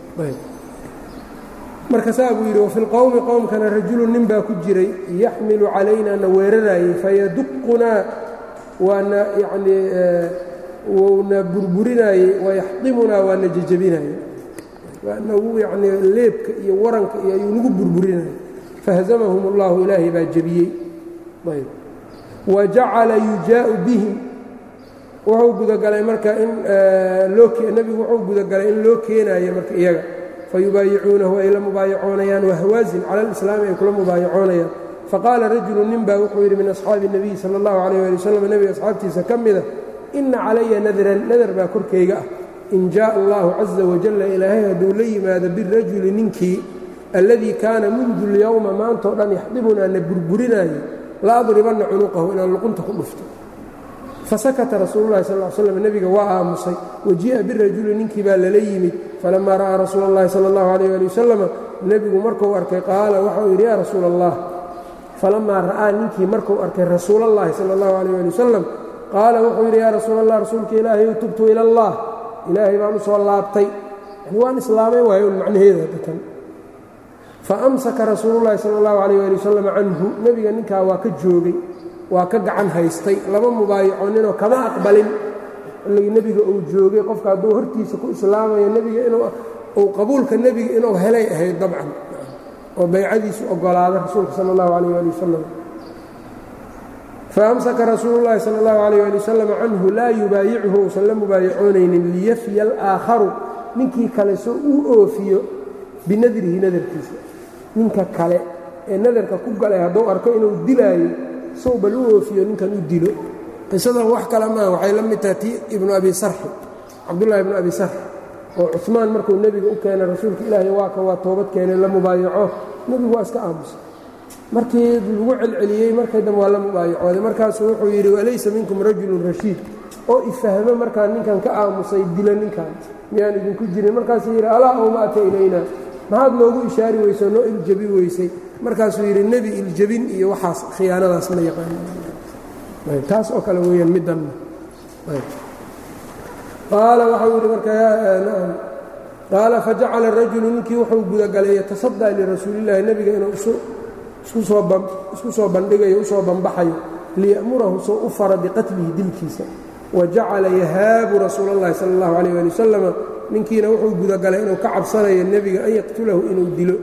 marka saa buu yidhi wafi lqowmi qowmkana rajulu nin baa ku jiray yaxmilu calayna na weeraraayey fayaduqunaa waana yacnii wuuna burburinaayey wayaxdimunaa waana jejabinaayey waanagu yacnii leebka iyo waranka iyo ayuu nagu burburinayay fahazamahum اllahu ilaahay baa jebiyey ayb wa jacala yujaa'u bihim wuxuu gudagalay marka in nebigu wuxuu gudagalay in loo keenaayo marka iyaga fayubaayicuunahu ay la mubaayacoonayaan wahwaazin cala alislaami ay kula mubaayacoonayaan faqaala rajulu nin baa wuxuu yidhi min asxaabi الnabiyi salى اllahu alayh ali wasalam nebiga asxaabtiisa ka mida ina calaya nadran nadar baa korkayga ah in jaءa allahu caza wajalla ilaahay hadduu la yimaado birajuli ninkii alladii kaana mundu اlyowma maantao dhan yaxdibunaa na burburinaayo la adribanna cunuqahu inaan luqunta ku dhufto fasakata rasuulu llahi sal slam nebiga waa aamusay wajii'a birajuli ninkii baa lala yimid falamaa ra'aa rasuula اllahi sala اllahu alayh ali wasalama nebigu markuu arkay qaala waxau yidhi yaa rasuula allah falamaa ra'aa ninkii markuu arkay rasuulallahi sala اllahu alayh ali wasalam qaala wuxuu yidhi yaa rasuula allah rasuulka ilaahay tubtu ila allah ilaahay baan u soo laabtay yani waan islaamay waayo un macnaheeda datan faamsaka rasuululahi sala اllahu alayh ali wasalam canhu nebiga ninkaa waa ka joogay waa ka gacan haystay lama mubaayaconinoo kama aqbalin xilligii nebiga uu joogay qofka hadduu hortiisa ku islaamayo nebiga inuu qabuulka nebiga inuu helay ahayd dabcan oo baycadiisu ogolaada rasuulka sala اllahu alayh ali wasalam faamsaka rasuululahi sala اllahu alayh ali wasalam canhu laa yubaayichu uusan la mubaayacoonaynin liyafya alaakharu ninkii kale soo uu oofiyo binadrihi nadarkiisa ninka kale ee nadarka ku galay hadduu arko inuu dilaayo sow bal u oofiyo ninkan u dilo qisadan wax kale maaha waxay la mid tahay tii ibnu abi sarxi cabdullahi ibnu abi sarxi oo cumaan markuu nebiga u keenay rasuulka ilaahay waa ka waa toobad keenay la mubaayaco nebigu waa iska aamusay markii lagu celceliyey markay dambe waa la mubaayacooday markaasuu wuxuu yidhi walaysa minkum rajulun rashiid oo ifahmo markaa ninkan ka aamusay dilo ninkan miyaan idinku jirin markaasuu yidhi alaa awmaata ilayna maxaad noogu ishaari weyso noo iljabi weysay markaasuu yidhi nebi iljabin iyo waxaas khiyaanadaas ma yaqaantaas oo kale weeyaan middanna qaala waxau yidhi marka qaala fajacala rajulu ninkii wuxuu gudagalay yatasadaa lirasuulillahi nebiga inuu isku soo bandhigayo usoo banbaxayo liya'murahu soo u fara biqatlihi dilkiisa wa jacala yahaabu rasuula اllahi sala اllahu alayh ali wasalama ninkiina wuxuu gudagalay inuu ka cabsanayo nebiga an yaqtulahu inuu dilo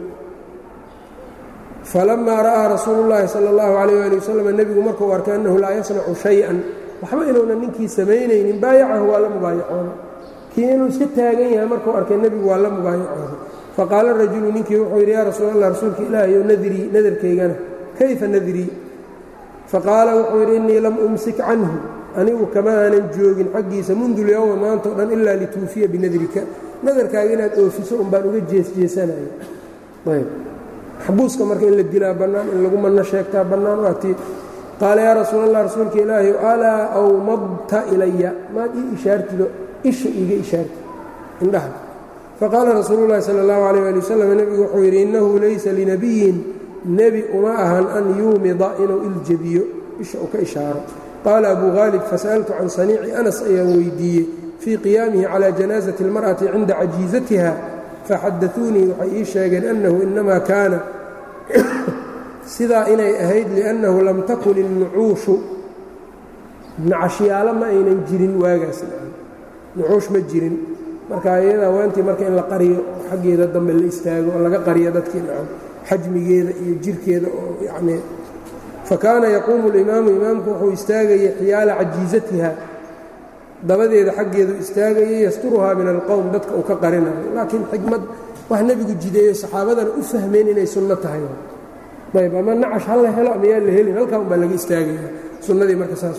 falamaa ra'aa rasuulu llaahi sala اllahu alayh ali wasalam nebigu markuu arkay annahu laa yasnacu shay-an waxba inuunan ninkii samaynaynin baayacahu waa la mubaayacooday kii inuu iska taagan yahay markuu arkay nebigu waa la mubaayacooday faqaala rajulu ninkii wuxuu yidhi yaa rasuul allah rasuulka ilaahayow nadrii nadarkaygana kayfa nadrii faqaala wuxuu yidhi innii lam umsik canhu anigu kama aanan joogin xaggiisa mundu lyowma maanta o dhan ilaa lituufiya binadrika nadarkaaga inaad oofiso un baan uga jeesjeesanaya ayb maxbuuska marka in la dilaa bannaan in lagu manno sheegtaa bannaan waa tii qaala yaa rasuul allah rasuulka ilaahayow alaa awmadta ilaya maad ii ishaartido isha iiga ishaarti indhaha faqaala rasuulu llahi sala allahu alayh ali wasalam nebigu wuxuu yidhi innahu laysa linabiyin nebi uma ahan an yuumida inuu iljabiyo isha uu ka ishaaro qaala abu haalib fasa'altu can saniici anas ayaan weydiiyey fii qiyaamihi calaa janaasati اlmar'ati cinda cajiizatiha faxadauunii waxay ii sheegeen annahu inamaa kaana sidaa inay ahayd liannahu lam takun innucuushu nacashyaalo ma aynan jirin waagaas nucuush ma jirin marka iyadaa waantii marka in la qariyo xaggeeda dambe la istaago oo laga qariyo dadkii nacam xajmigeeda iyo jirkeeda oo yacnii fakaana yaquumu اlimaamu imaamku wuxuu istaagayay xiyaala cajiizatiha dabadeeda xaggeedu istaagayay yasturuhaa min alqowm dadka uu ka qarinayo laakiin xikmad wax nebigu jideeyo saxaabadana u fahmeen inay sunno tahay ayb ama nacash ha la helo ama yaa la helin halkaa un baa laga istaagaya sunnadii marka saas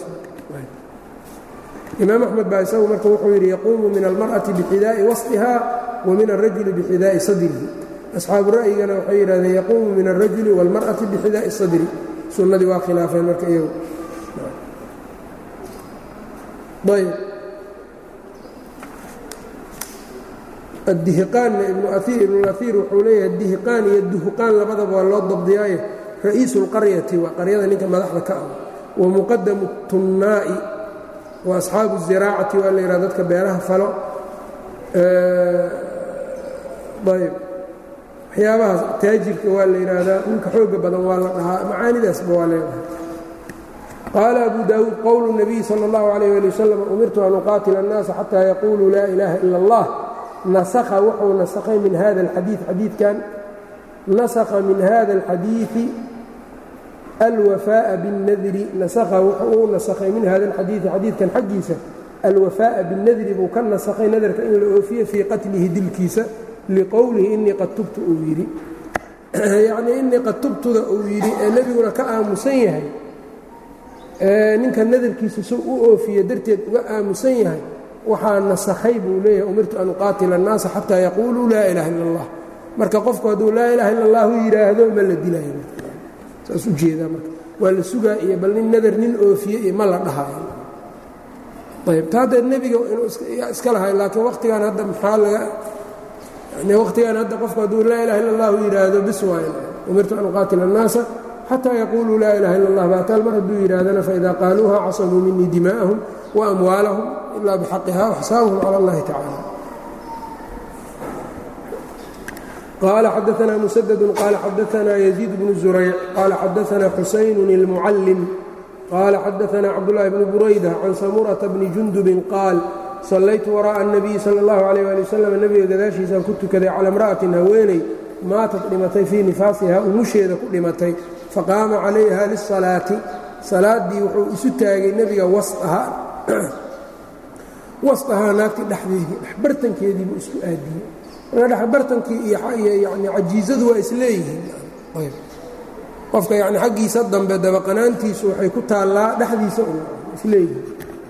imaam axmed baa isagu marka wuxuu yidhi yaquumu min almar'ati bixidaa'i wasطiha wa min alrajuli bixidaa'i sadrihi asxaabu ra'yigana waxay yidhahdeen yaquumu min alrajuli wاlmar'ati bixidaa'i sadri sunnadii waa khilaafeen marka iyagu ayb addihiqaanna ibnuaiir wuxuu leeyahay dihiqaan iyo duhuqaan labadaba waa loo dabdiyaaye ra'iisu اlqaryati waa qaryada ninka madaxda ka ah wa muqadamu tunnaa'i wa asxaabu الziraacati waa la yidhaha dadka beeraha falo ayb waxyaabahaas taajirka waa la yidhaahdaa ninka xooga badan waa la dhahaa macaanidaasba waa leedahay qaala abu daawuud qowlu الnabiy salى اllahu عalيh ali wasalam umirtu an uqaatila الnaasa xataa yaquuluu laa ilaaha ila اllah nasakha wuxuu nasakhay min hada اlxadii xadiidkan nasakha min hada اlxadiiثi alwafaaءa biاnnadri nasakha wuxuu nasakhay min hada اlxadiiثi xadiidkan xaggiisa alwafaaءa biاnnadri buu ka nasakhay nadarka in la oofiye fii qatlihi dilkiisa liqowlihi inii qad tubtu uu yidhi yacnii inii qad tubtuda uu yidhi ee nebiguna ka aamusan yahay ninka nadarkiisa suu u oofiye darteed uga aamusan yahay waxaa nasakhay buu leeyahay umirtu an uqaatila الnaasa xataa yaquuluu laa ilaha ila اllah marka qofku hadduu laa ilaha illa اllahu yidhaahdo ma la dilaayo saas u jeedaa marka waa la sugaa iyo bal nin nadar nin oofiye iyo ma la dhahaayo ayb ta haddeed nebiga inuu iska lahay laakiin wakhtigan hadda maxaa laga yani wakhtigan hadda qofku hadduu laa ilaha illa اllahu yidhaahdo bis waayo umirtu an uqaatila الnaasa xataa yaquuluu laa ilaha illa اllah baataal mar hadduu yidhaahdana faida qaaluuha casamuu minii dimaa'ahum وأموالهم إلا بحقها وحسابهم على الله تعالى قال xدثنا مسدد قال xدثنا يزيد بن زريع قال xدثنا حسين المعلم قال xدثنا عبدالله بن بريدة عن سمرة بن جندب قال صليت وراء النبي صلى الله عليه لي وسلم نbiga gadaashiisaan ku tukaday calى امرأة haweeney maatad dhimatay fii nifaasiha umusheeda ku dhimatay faqaama calayha للصلاaةi salaadii wuxuu isu taagay nebiga wasaha wasahaa naagtii dhexdeedii dhexbartankeediibuu isku aadiyey marka dhexbartankii iyo yani cajiizadu waa isleeyihiin qofka yani xaggiisa dambe dabaqanaantiisu waxay ku taallaa dhexdiisa isleeyihiin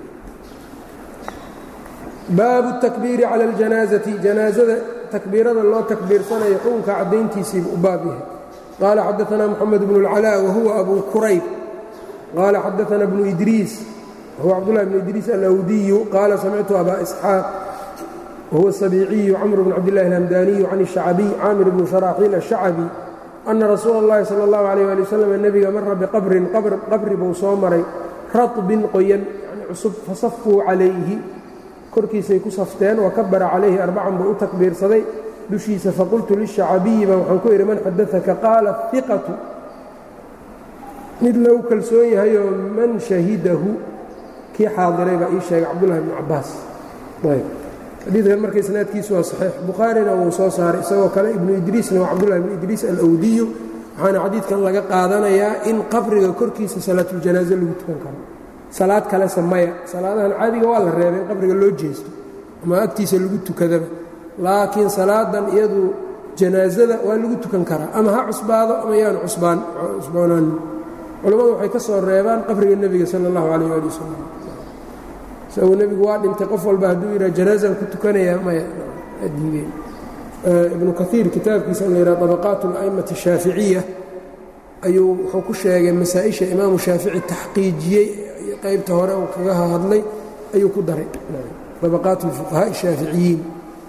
baabu الtakbiiri calى اljanaazati janaazada takbiirada loo takbiirsanayo xukunka caddayntiisiibu u baab yahay qaala xadaثna moxamed bn اlcalaa wahuwa abu kurayb qaala xadaثna bnu idriis whuwa cbdالlah bn idriis alawdiyu qaala samictu aba isxaaq wahuwa الsabiiciyu cmr bn cabdالlahi اlhamdaniyu can الshacbiy caamir bn sharaaxiil الshacbi ana rasuula اllahi salى اllahu عalيh ali waslm nebiga mara biqabrin qabri buu soo maray raطbin qoyan yani cusub fasafuu calayhi korkiisay ku safteen wakabara calayhi arbacan buu u takbiirsaday dushiisa faqultu lishacbiyi baa waxaan ku idhi man xadaثaka qaala iqatu mid lagu kalsoon yahayoo man shahidahu kii xaadiray baa ii sheegay cabdullahi bnu cabaas ayb xadiidkan marka isnaadkiisu waa saxiix bukhaarina wuu soo saaray isagoo kale ibnu idriisna waa cabdullahi bnu idriis alawdiyu waxaana xadiidkan laga qaadanayaa in qabriga korkiisa salaatuljanaaso lagu tukan karo salaad kalese maya salaadahan caadiga waa la reebay in qabriga loo jeesto ama agtiisa lagu tukadaba laakiin salaadan iyadu janaasada waa lagu tukan karaa ama ha cusbaado ama yaanu cusbaan cusboonaanin culammadu waxay ka soo reebaan qabriga nebiga sala allahu calayh ali wasalam isaguu nebigu waa dhintay qof walba hadduu yidhaha janaasaan ku tukanayaa maya diideen ibnu kaiir kitaabkiisa in la yidhaha طabaqaat اla'imati الshaaficiya ayuu wuxuu ku sheegay masaa-isha imaamu shaafici taxqiijiyey qaybta hore uu kaga hadlay ayuu ku daray طabaqaat اlfuqahaaءi الshaaficiyiin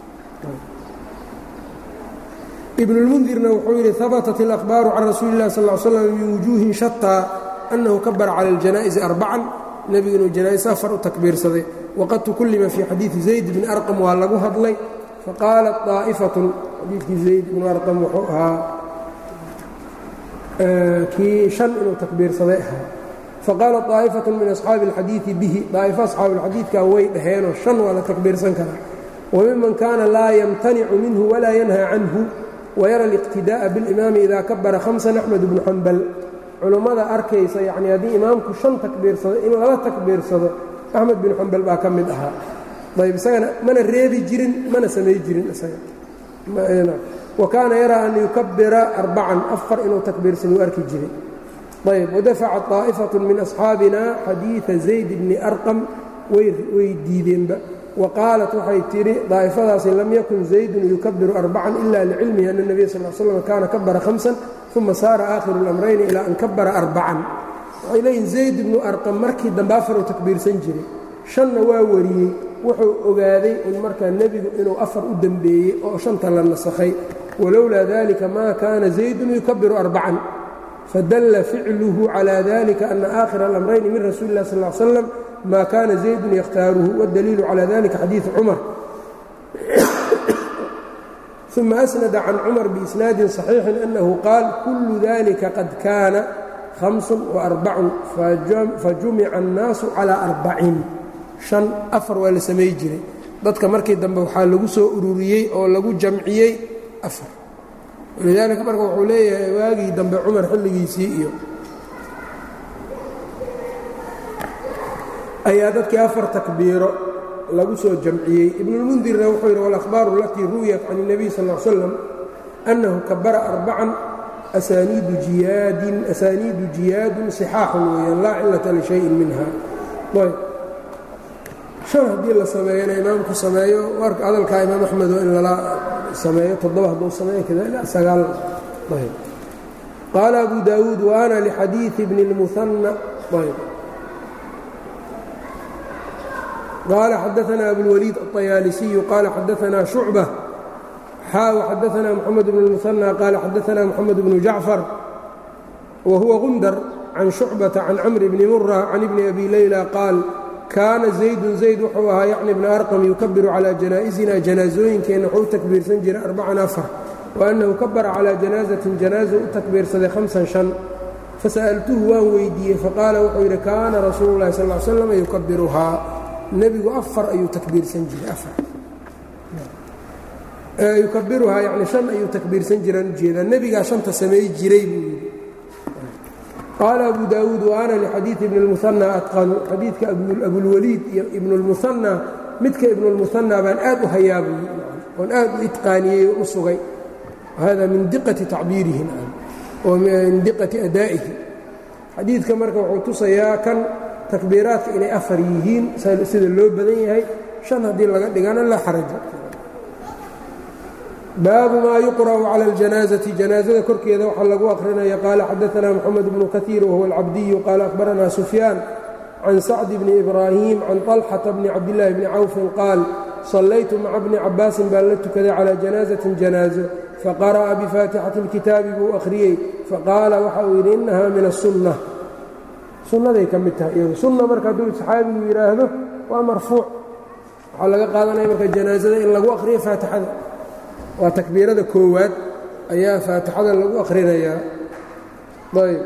ibn اlmundirna wuxuu yidhi habatat اlأkhbaaru can rasuuli اllahi sal ll ly slam min wujuuhin shataa annahu kabara cala اljanaa'izi arbacan nebigu inuu janaa'is afar u takbiirsaday waqad tukullima fii xadiidi zayd bni arqam waa lagu hadlay faqaalat طaa'ifatun xadiidkii zayd bnu arqam wuxuu ahaa kii shan inuu takbiirsaday ahaa faqaalat طaa'ifatun min asxaabi اlxadiidi bihi daa'ifo asxaabi اlxadiidkaa way dhaheenoo shan waa la takbiirsan karaa wmiman kaana laa yamtanicu minhu walaa yanhaa canhu wayara اliqtidaaءa biاlimaami ida kabara hamsan axmed bnu xambal culummada arkaysa yacni haddii imaamku shan takbiirsado in lala takbiirsado axmed binu xambal baa ka mid ahaa ayb isagana mana reebi jirin mana samay jirin isaga wa kaana yaraa an yukabira arbacan afar inuu takbiirsado uu arki jiray ayb wadafaca طaa'ifaة min asxaabina xadiiثa zayd bni arqam way diideenba waqaalat waxay tidhi daa'ifadaasi lam yakun zaydun yukabiru arbacan ila licilmihi ana nebiya sal l slam kaana kabara hamsan uma saara aakhiru اlamrayni ilaa an kabara arbacan waxay leeyihin zayd ibnu arqam markii dambe afaruu takbiirsan jiray shanna waa wariyey wuxuu ogaaday in markaa nebigu inuu afar u dembeeyey oo shanta la nasakhay walowlaa dalika maa kaana zaydun yukabiru arbacan fadalla ficluhu calaa dalika ana aakhira alamrayni min rasuuli lah sal l slam maa kaana zaydun yakhtaaruhu waاdaliilu calaa dalika xadiidu cumar uma asnada can cumar biisnaadin صaxiixin annahu qaal kullu dalika qad kaana hamsun وarbacun fajumica الnaasu calىa arbacin شhan afar waa la samay jiray dadka markii dambe waxaa lagu soo ururiyey oo lagu jamciyey afar walidaalika marka wuxuu leeyahay waagii dambe cumar xilligiisii iyo ayaa dadkii afar takbiiro lagu soo jamciyey ibnulmundirna wuxuu yidhi wاlأkhbaaru alatii ruwiyat can الnabiy sal ا l slam أnnahu kabara arbacan asaniidu jiyaadin asaaniidu jiyaadun صixaaxun weeyaan laa cilata lishayin minha ayb shan haddii la sameeyana imaamku sameeyo warka hadalkaa imaam axmed oo in lala sameeyo toddoba hadduu sameeyo kada ilaa sagaal ayb qaala abu daawuud wa ana lixadiiثi bni اlmuhanna ayb qال xadaثna abوالwليid الطyaalisiyu qala xadaثna شhucbة xaa xadaثna mحamed بن المثنى qala xadaثna mحamed بن jacفar wa huwa gundar can شhucbaةa can cmr bni murة can ibni abi layla qaal kaana زaydun zayd wuxuu ahaa yacni bna arqam yukabiru calى janaa'زina janaasooyinkeenna wuxuu u takbiirsan jiray arbacan afar وأnnahu kabara calى janaaزaةin janaaزu u takbiirsaday hamsan شhan fasa'altuhu waan weydiiyey faqaala wuxuu yidhi kaana rasuulu الlahi sal ا ly slam yukabiruhaa nebigu afar ayuu takbiirsan jiray afar yukabiruhaa yani shan ayuu takbiirsan jiraan ujeedaa nebigaa shanta samay jiray buu yidhi qaala abu daawuud wa ana lixadiidi ibni اlmuhanى atqanu xadiidka abulwaliid iyo ibnu اlmuhanى midka ibnu اlmuhanى baan aad u hayaa buu yidhi oon aad u itqaaniyey oo u sugay hada min diqati tacbiirihi oo min diqati adaa'ihi xadiidka marka wuxuu tusayaa kan takbiiraadka inay afar yihiin sida loo badan yahay shan haddii laga dhigana laa xaraja baabu maa yuqra'u cala اljanaazati janaazada korkeeda waxaa lagu aqrinaya qaala xadaثna moxamed bnu kahiir wahuwa alcabdiyu qaala akhbarana sufyaan can sacdi bni ibraahim can طalxata bni cabdillaahi bni cawfin qaal sallaytu maca bni cabaasin baan la tukaday calى janaazatin janaazo faqara'a bifaatixati اlkitaabi buu akhriyey faqaala waxa uu yidhi inaha min الsunة sunnaday ka mid tahay iyadu sunna marka hadduu saxaabigu yidhaahdo waa marfuuc waxaa laga qaadanaya marka janaasada in lagu akhriyo faatixada waa takbiirada koowaad ayaa faatixada lagu akhrinayaa ayb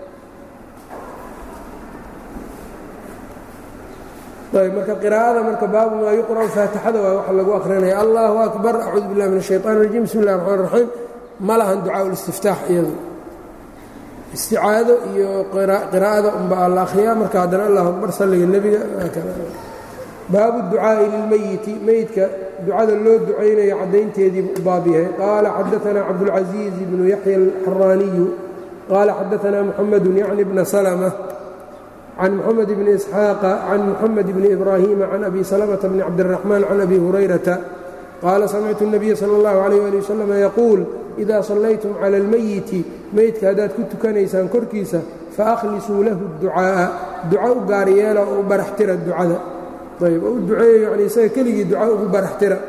ayb marka qiraa'ada marka baabu maa yuqra'u faatixada waa waxa lagu akhrinaya allahu akbar acuudu billahi min الshayطan الrajim bismi اllahi الرxmaan الraxiim ma lahan ducaa ulistiftaax iyadu isticaado iyo qiraa'ada unbaa la akhriyaa marka haddana allahu akbar salliga nebiga baabu ducaa'i lilmeyiti meydka ducada loo ducaynayo caddaynteediibu u baab yahay qaala xadaثna cabdاlcaزiiz bnu yaxya alxaraaniyu qaala xadaثna muxamedu yacni bna salmة can muxamed bni isxaaqa can muxamed bni ibraahiima can abi salmةa bni cabdالraxmaan can abi hurayrata qaala samictu الnabiya salى اllahu عalيh ali waslm yaquul ida sallaytum cala almeyiti meydka haddaad ku tukanaysaan korkiisa faahlisuu lahu ducaa'a duco u gaar yeela oo u baraxtira ducada ayb oo u duceeyo yani isaga keligii duco ugu baraxtira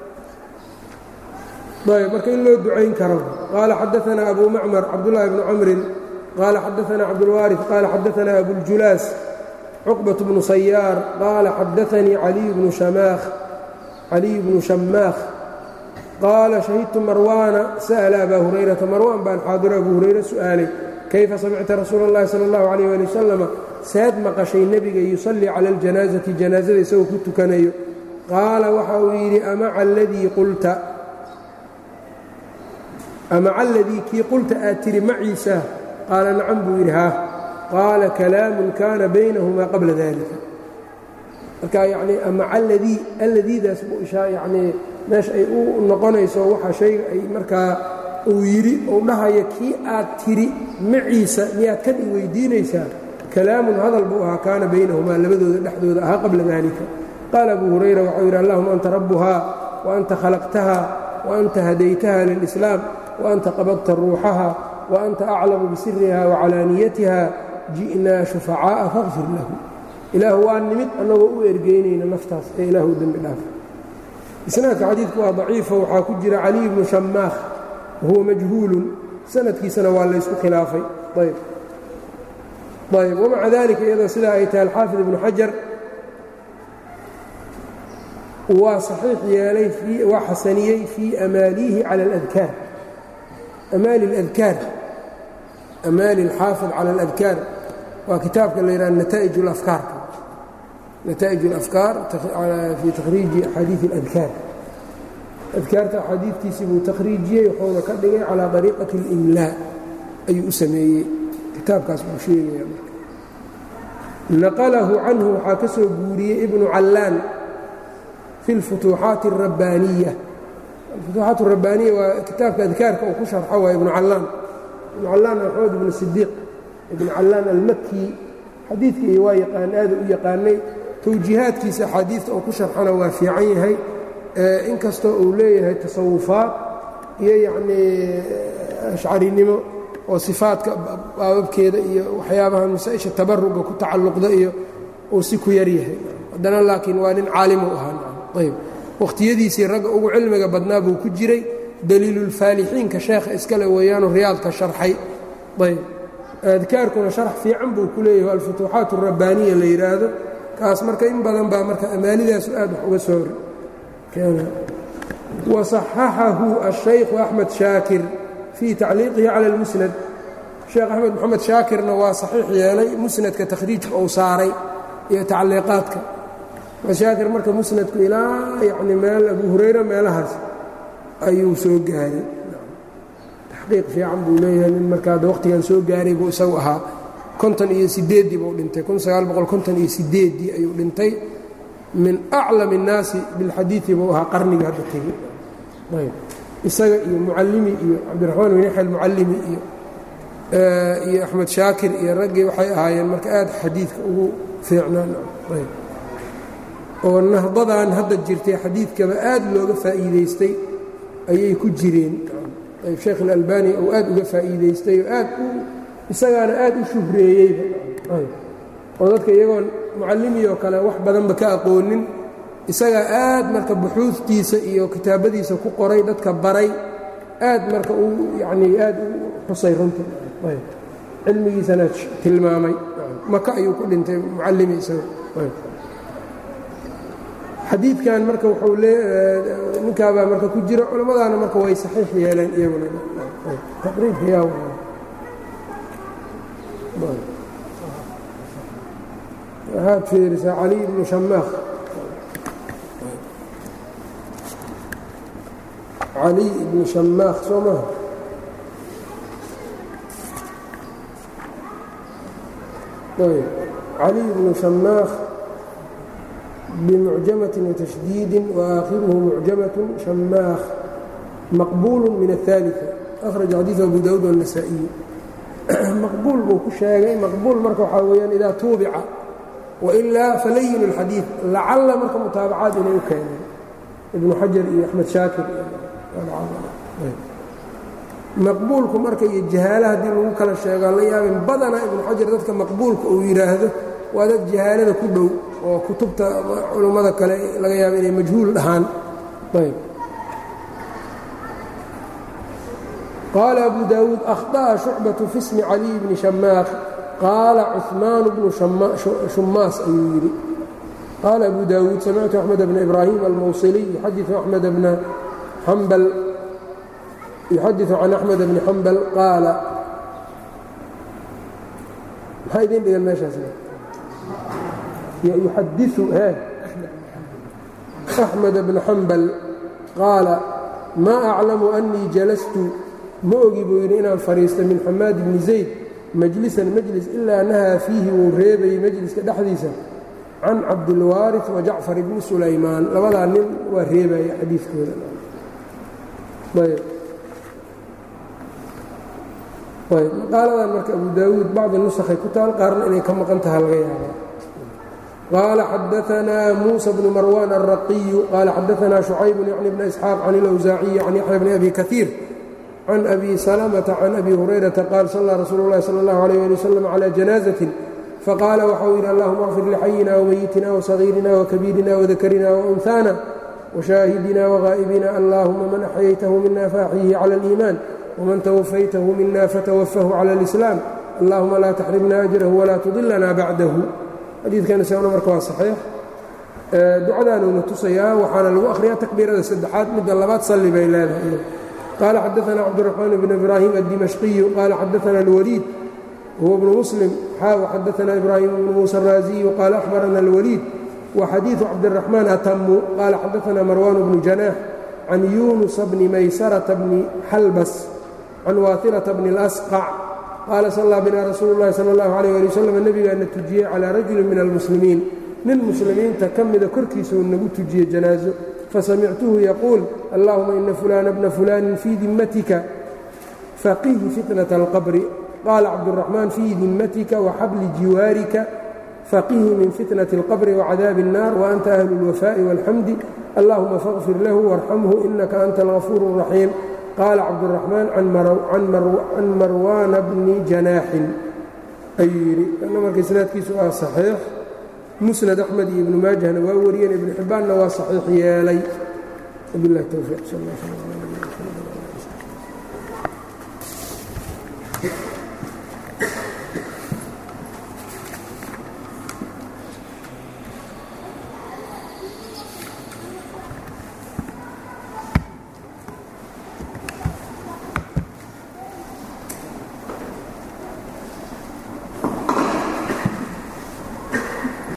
ayb marka in loo ducayn karo qaala xadaثna abu macmar cabdullaahi bnu camrin qaala xadaثna cabdulwaariث qaala xadaثna abuاljulaas cuqbaة bnu sayaar qaala xadaثanii caliy bnu shamaakh caliy bnu shamaakh qaala shahidtu marwaana sa'la abaa hurayrata marwaan baan xaadiro abu hurayre su'aalay kayfa samicta rasuula اllahi salى اllahu عalيh ali wasalama saad maqashay nebiga yusallii cala اljanaazati janaazada isagoo ku tukanayo qaala waxa uu yidhi amaca aladii qulta amaca aladii kii qulta aad tidhi maciisa qaala nacam buu yidhi haa qaala kalaamun kaana baynahumaa qabla dalika marka yacnii amaca aladii alladiidaas buu ishaa yacnii meesha ay u noqonayso waxa shayga ay markaa uu yidhi uu dhahayo kii aad tidhi maciisa miyaad kan i weydiinaysaa kalaamun hadal buu ahaa kaana baynahumaa labadooda dhexdooda ahaa qabla dalika qaala abu hurayra waxau yidhi allahuma anta rabbuhaa wa anta khalaqtaha wa anta hadaytaha lilislaam wa anta qabadta ruuxaha wa anta aclamu bisiriha wa calaaniyatiha ji'naa shufacaa'a faqfir lahu ilaahu waa nimid annagoo u ergeynayna naftaas ee ilaahu dembi dhaaf isnaadka xadiidku waa daciifo waxaa ku jira caliy bnu shamaakh wahuwa majhuulun sanadkiisana waa laysku khilaafay ayb ayb wamaca dalika iyadoo sidaa ay tahay alxaafid ibnu xajar waa saxiix yeelay waa xasaniyey fii amaaliihi cala aladkaar amaali اladkaar amaali اlxaafid cala aladkaar waa kitaabka la yidhaha nata'ij اlafkaarka nata'ij اlafkaar fii takhriiji axaadiiث اladkaar adkaarta axaadiidtiisii buu takhriijiyey wuxuuna ka dhigay calaa dariiqati اlimlaa ayuu u sameeyey kitaabkaas buu sheegaya naqalahu canhu waxaa ka soo guuriyey ibnu callaan fi اlfutuuxaati الrabbaaniya alfutuuxaat الrabbaaniya waa kitaabka adkaarka uu ku sharxo waa ibnu callaan ibnu callaan maxamed ibnu sidiiq ibnu callaan almaki xadiidkii waa yaqaan aada u yaqaanay towjiihaadkiisa axaadiidta oo ku sharxana waa fiican yahay inkastoo uu leeyahay tasawufaad iyo yacnii ashcarinimo oo sifaadka baababkeeda iyo waxyaabahan masaa-isha tabaruga ku tacalluqda iyo uu si ku yar yahay haddana laakiin waa nin caalimu ahaa ayb wakhtiyadiisii ragga ugu cilmiga badnaa buu ku jiray daliilulfaalixiinka sheekha iskale weeyaanu riyaadka sharxay ayb adkaarkuna sharax fiican buu ku leeyahay alfutuuxaat alrabbaaniya la yidhaahdo kaas marka in badan baa marka amaanidaasu aad wax uga soo waصaxaxahu الشhaykhu أxmed shaakir fii tacliiqihi calى اlmusnad sheekh axmed moxamed shaakirna waa saxiix yeelay musnadka takhriijka uu saaray iyo tacliiqaadka shaakir marka musnadku ilaa yani meel abu hurayra meelahaas ayuu soo gaaray taxqiiq fiican buu leeyahay nin markaa waqtigan soo gaaray buu isagu ahaa konton iyo sideeddii buu dhintay kun sagaal boqol konton iyo sideeddii ayuu dhintay min aclam الnaasi biاlxadiiثi buu ahaa qarniga hadda tegey ayb isaga iyo mucallimi iyo cabdiraxmaan bin yaxya almucallimi iyo iyo axmed shaakir iyo raggii waxay ahaayeen marka aad xadiidka ugu fiicnaan ayb oo nahdadan hadda jirtay xadiidkaba aad looga faa'iidaystay ayay ku jireen ayb sheekh اlalbani uu aad uga faa'iidaystay oo aad u isagaana aad u shuhreeyeyba ayb oo dadka iyagoon mucallimi oo kale wax badanba ka aqoonin isagaa aad marka buxuudtiisa iyo kitaabadiisa ku qoray dadka baray aad marka uu yanii aad u xusay runta cilmigiisana tilmaamay maka ayuu ku dhintay mucallimi isaga xadiidkan marka wuxuu ninkaabaa marka ku jira culammadaana marka way saxiix yeeleen iyaguna taqriibka yaa waxaad fiirisaa cali ibnu shamaakh cali ibnu shamaakh soo maha ayb cali ibnu shamaakh bimucjamaةi watashdiidi waakhiruhu mucjamaة shamaakh maqbuul min الثaaliثة أkhraج xadiiث abu dawud والنasaaئiyu maqbuul buu ku sheegay maqbuul marka waxaa weeyaan idaa tuubica wailaa falayin اlxadiid lacalla marka mutaabacaad inay u keeneen ibnu xajar iyo axmed shaakir maqbuulku marka iyo jahaala haddii lagu kala sheegaa la yaabin badana ibnu xajar dadka maqbuulka uu yidhaahdo waa dad jahaalada ku dhow oo kutubta culummada kale laga yaabo inay majhuul dhahaan qaala abu daawuud akhطa'a shucbaةu fi smi caliy bni shamaakh qaala cuثmaan bnu shumaas ayuu yidhi qaala abu daawuud samictu axmed bna ibraahim almawsiliy yuxadiثu axmed bna xambal yuxadiثu can axmed bni xambal qaala maxaa idin dhigan meeshaas yuxadiثu he axmed bna xambal qaala maa aclamu أnii jalastu ma ogi buu yidhi inaan fadhiista min xamaad bni zayd majlisan majlis ilaa nahaa fiihi wuu reebayey majliska dhexdiisa can cabdilwaariث wa jacfar bni sulaymaan labadaa nin waa reebaya xadiidkooda ayb maqaaladan marka abu daawuud bacdi nusakhay ku taal qaarna inay ka maqan taha laga yaaba qaala xadaanaa muusa bnu marwan alraqiyu qaala xadaanaa shucayb yacni bna isxaaq can ilawsaaciyi can yaxya bni abi kaiir can abi salamata can abi hurayrata qaal sallaa rasuulu اllahi salى اllahu alayh ali wasalam calى janaazatin faqaala waxau yidhi allahuma اغfir lxayina wmayitina wصagiirina wkabiirina wdakarina waunhaana wshaahidina wغaa'ibina allahuma man axyaytahu mina faaxyihi clى اliimaan wman twafaytahu mina fatwafahu clى اlislaam allahuma laa taxrimna ajrahu walaa tudilana bacdahu xadiidkan isaguna marka waa saxiix ducadaanuna tusayaa waxaana lagu akhriyaa takbiirada saddexaad midda labaad salli bay leedahay qaala xadaana cabdiraxmaan bn ibraahim addimashqiyu qaala xadaana alwaliid huwa bnu muslim xaaw xadaana ibraahim bnu muusa araaziyu qaala ahbarana alwaliid wa xadiidu cabdiraxmaan atamu qaala xadaana marwaan bnu janaax can yunusa bni maysarata bni xalbas can waatilata bni اlasqac qaala sallaa bina rasuulu اllahi sala اllahu alayh ali wasalam nebigaana tujiyey calaa rajulin min almuslimiin nin muslimiinta ka mida korkiisa uu nagu tujiyey janaaso fasamictuhu yaquul allahuma ina fulaana bna fulaanin fii dimmatika faqihi fitnata alqabri qaala cabduraxmaan fii dimmatika waxabli jiwaarika faqihi min fitnati اlqabri wacadaabi الnaar waanta ahlu اlwafaaءi wاlxamdi allahuma faqfir lahu warxamhu inaka anta algafuur الraxiim qaala cabduraxmaan can marwaana bni janaaxin ayuu yidhi ana marka isnaadkiisu ah saxiix musnad axmed iyo ibnu maajahna waa wariyeen ibnu xibbaanna waa saxiix yeelay wabilahi towfiiq sal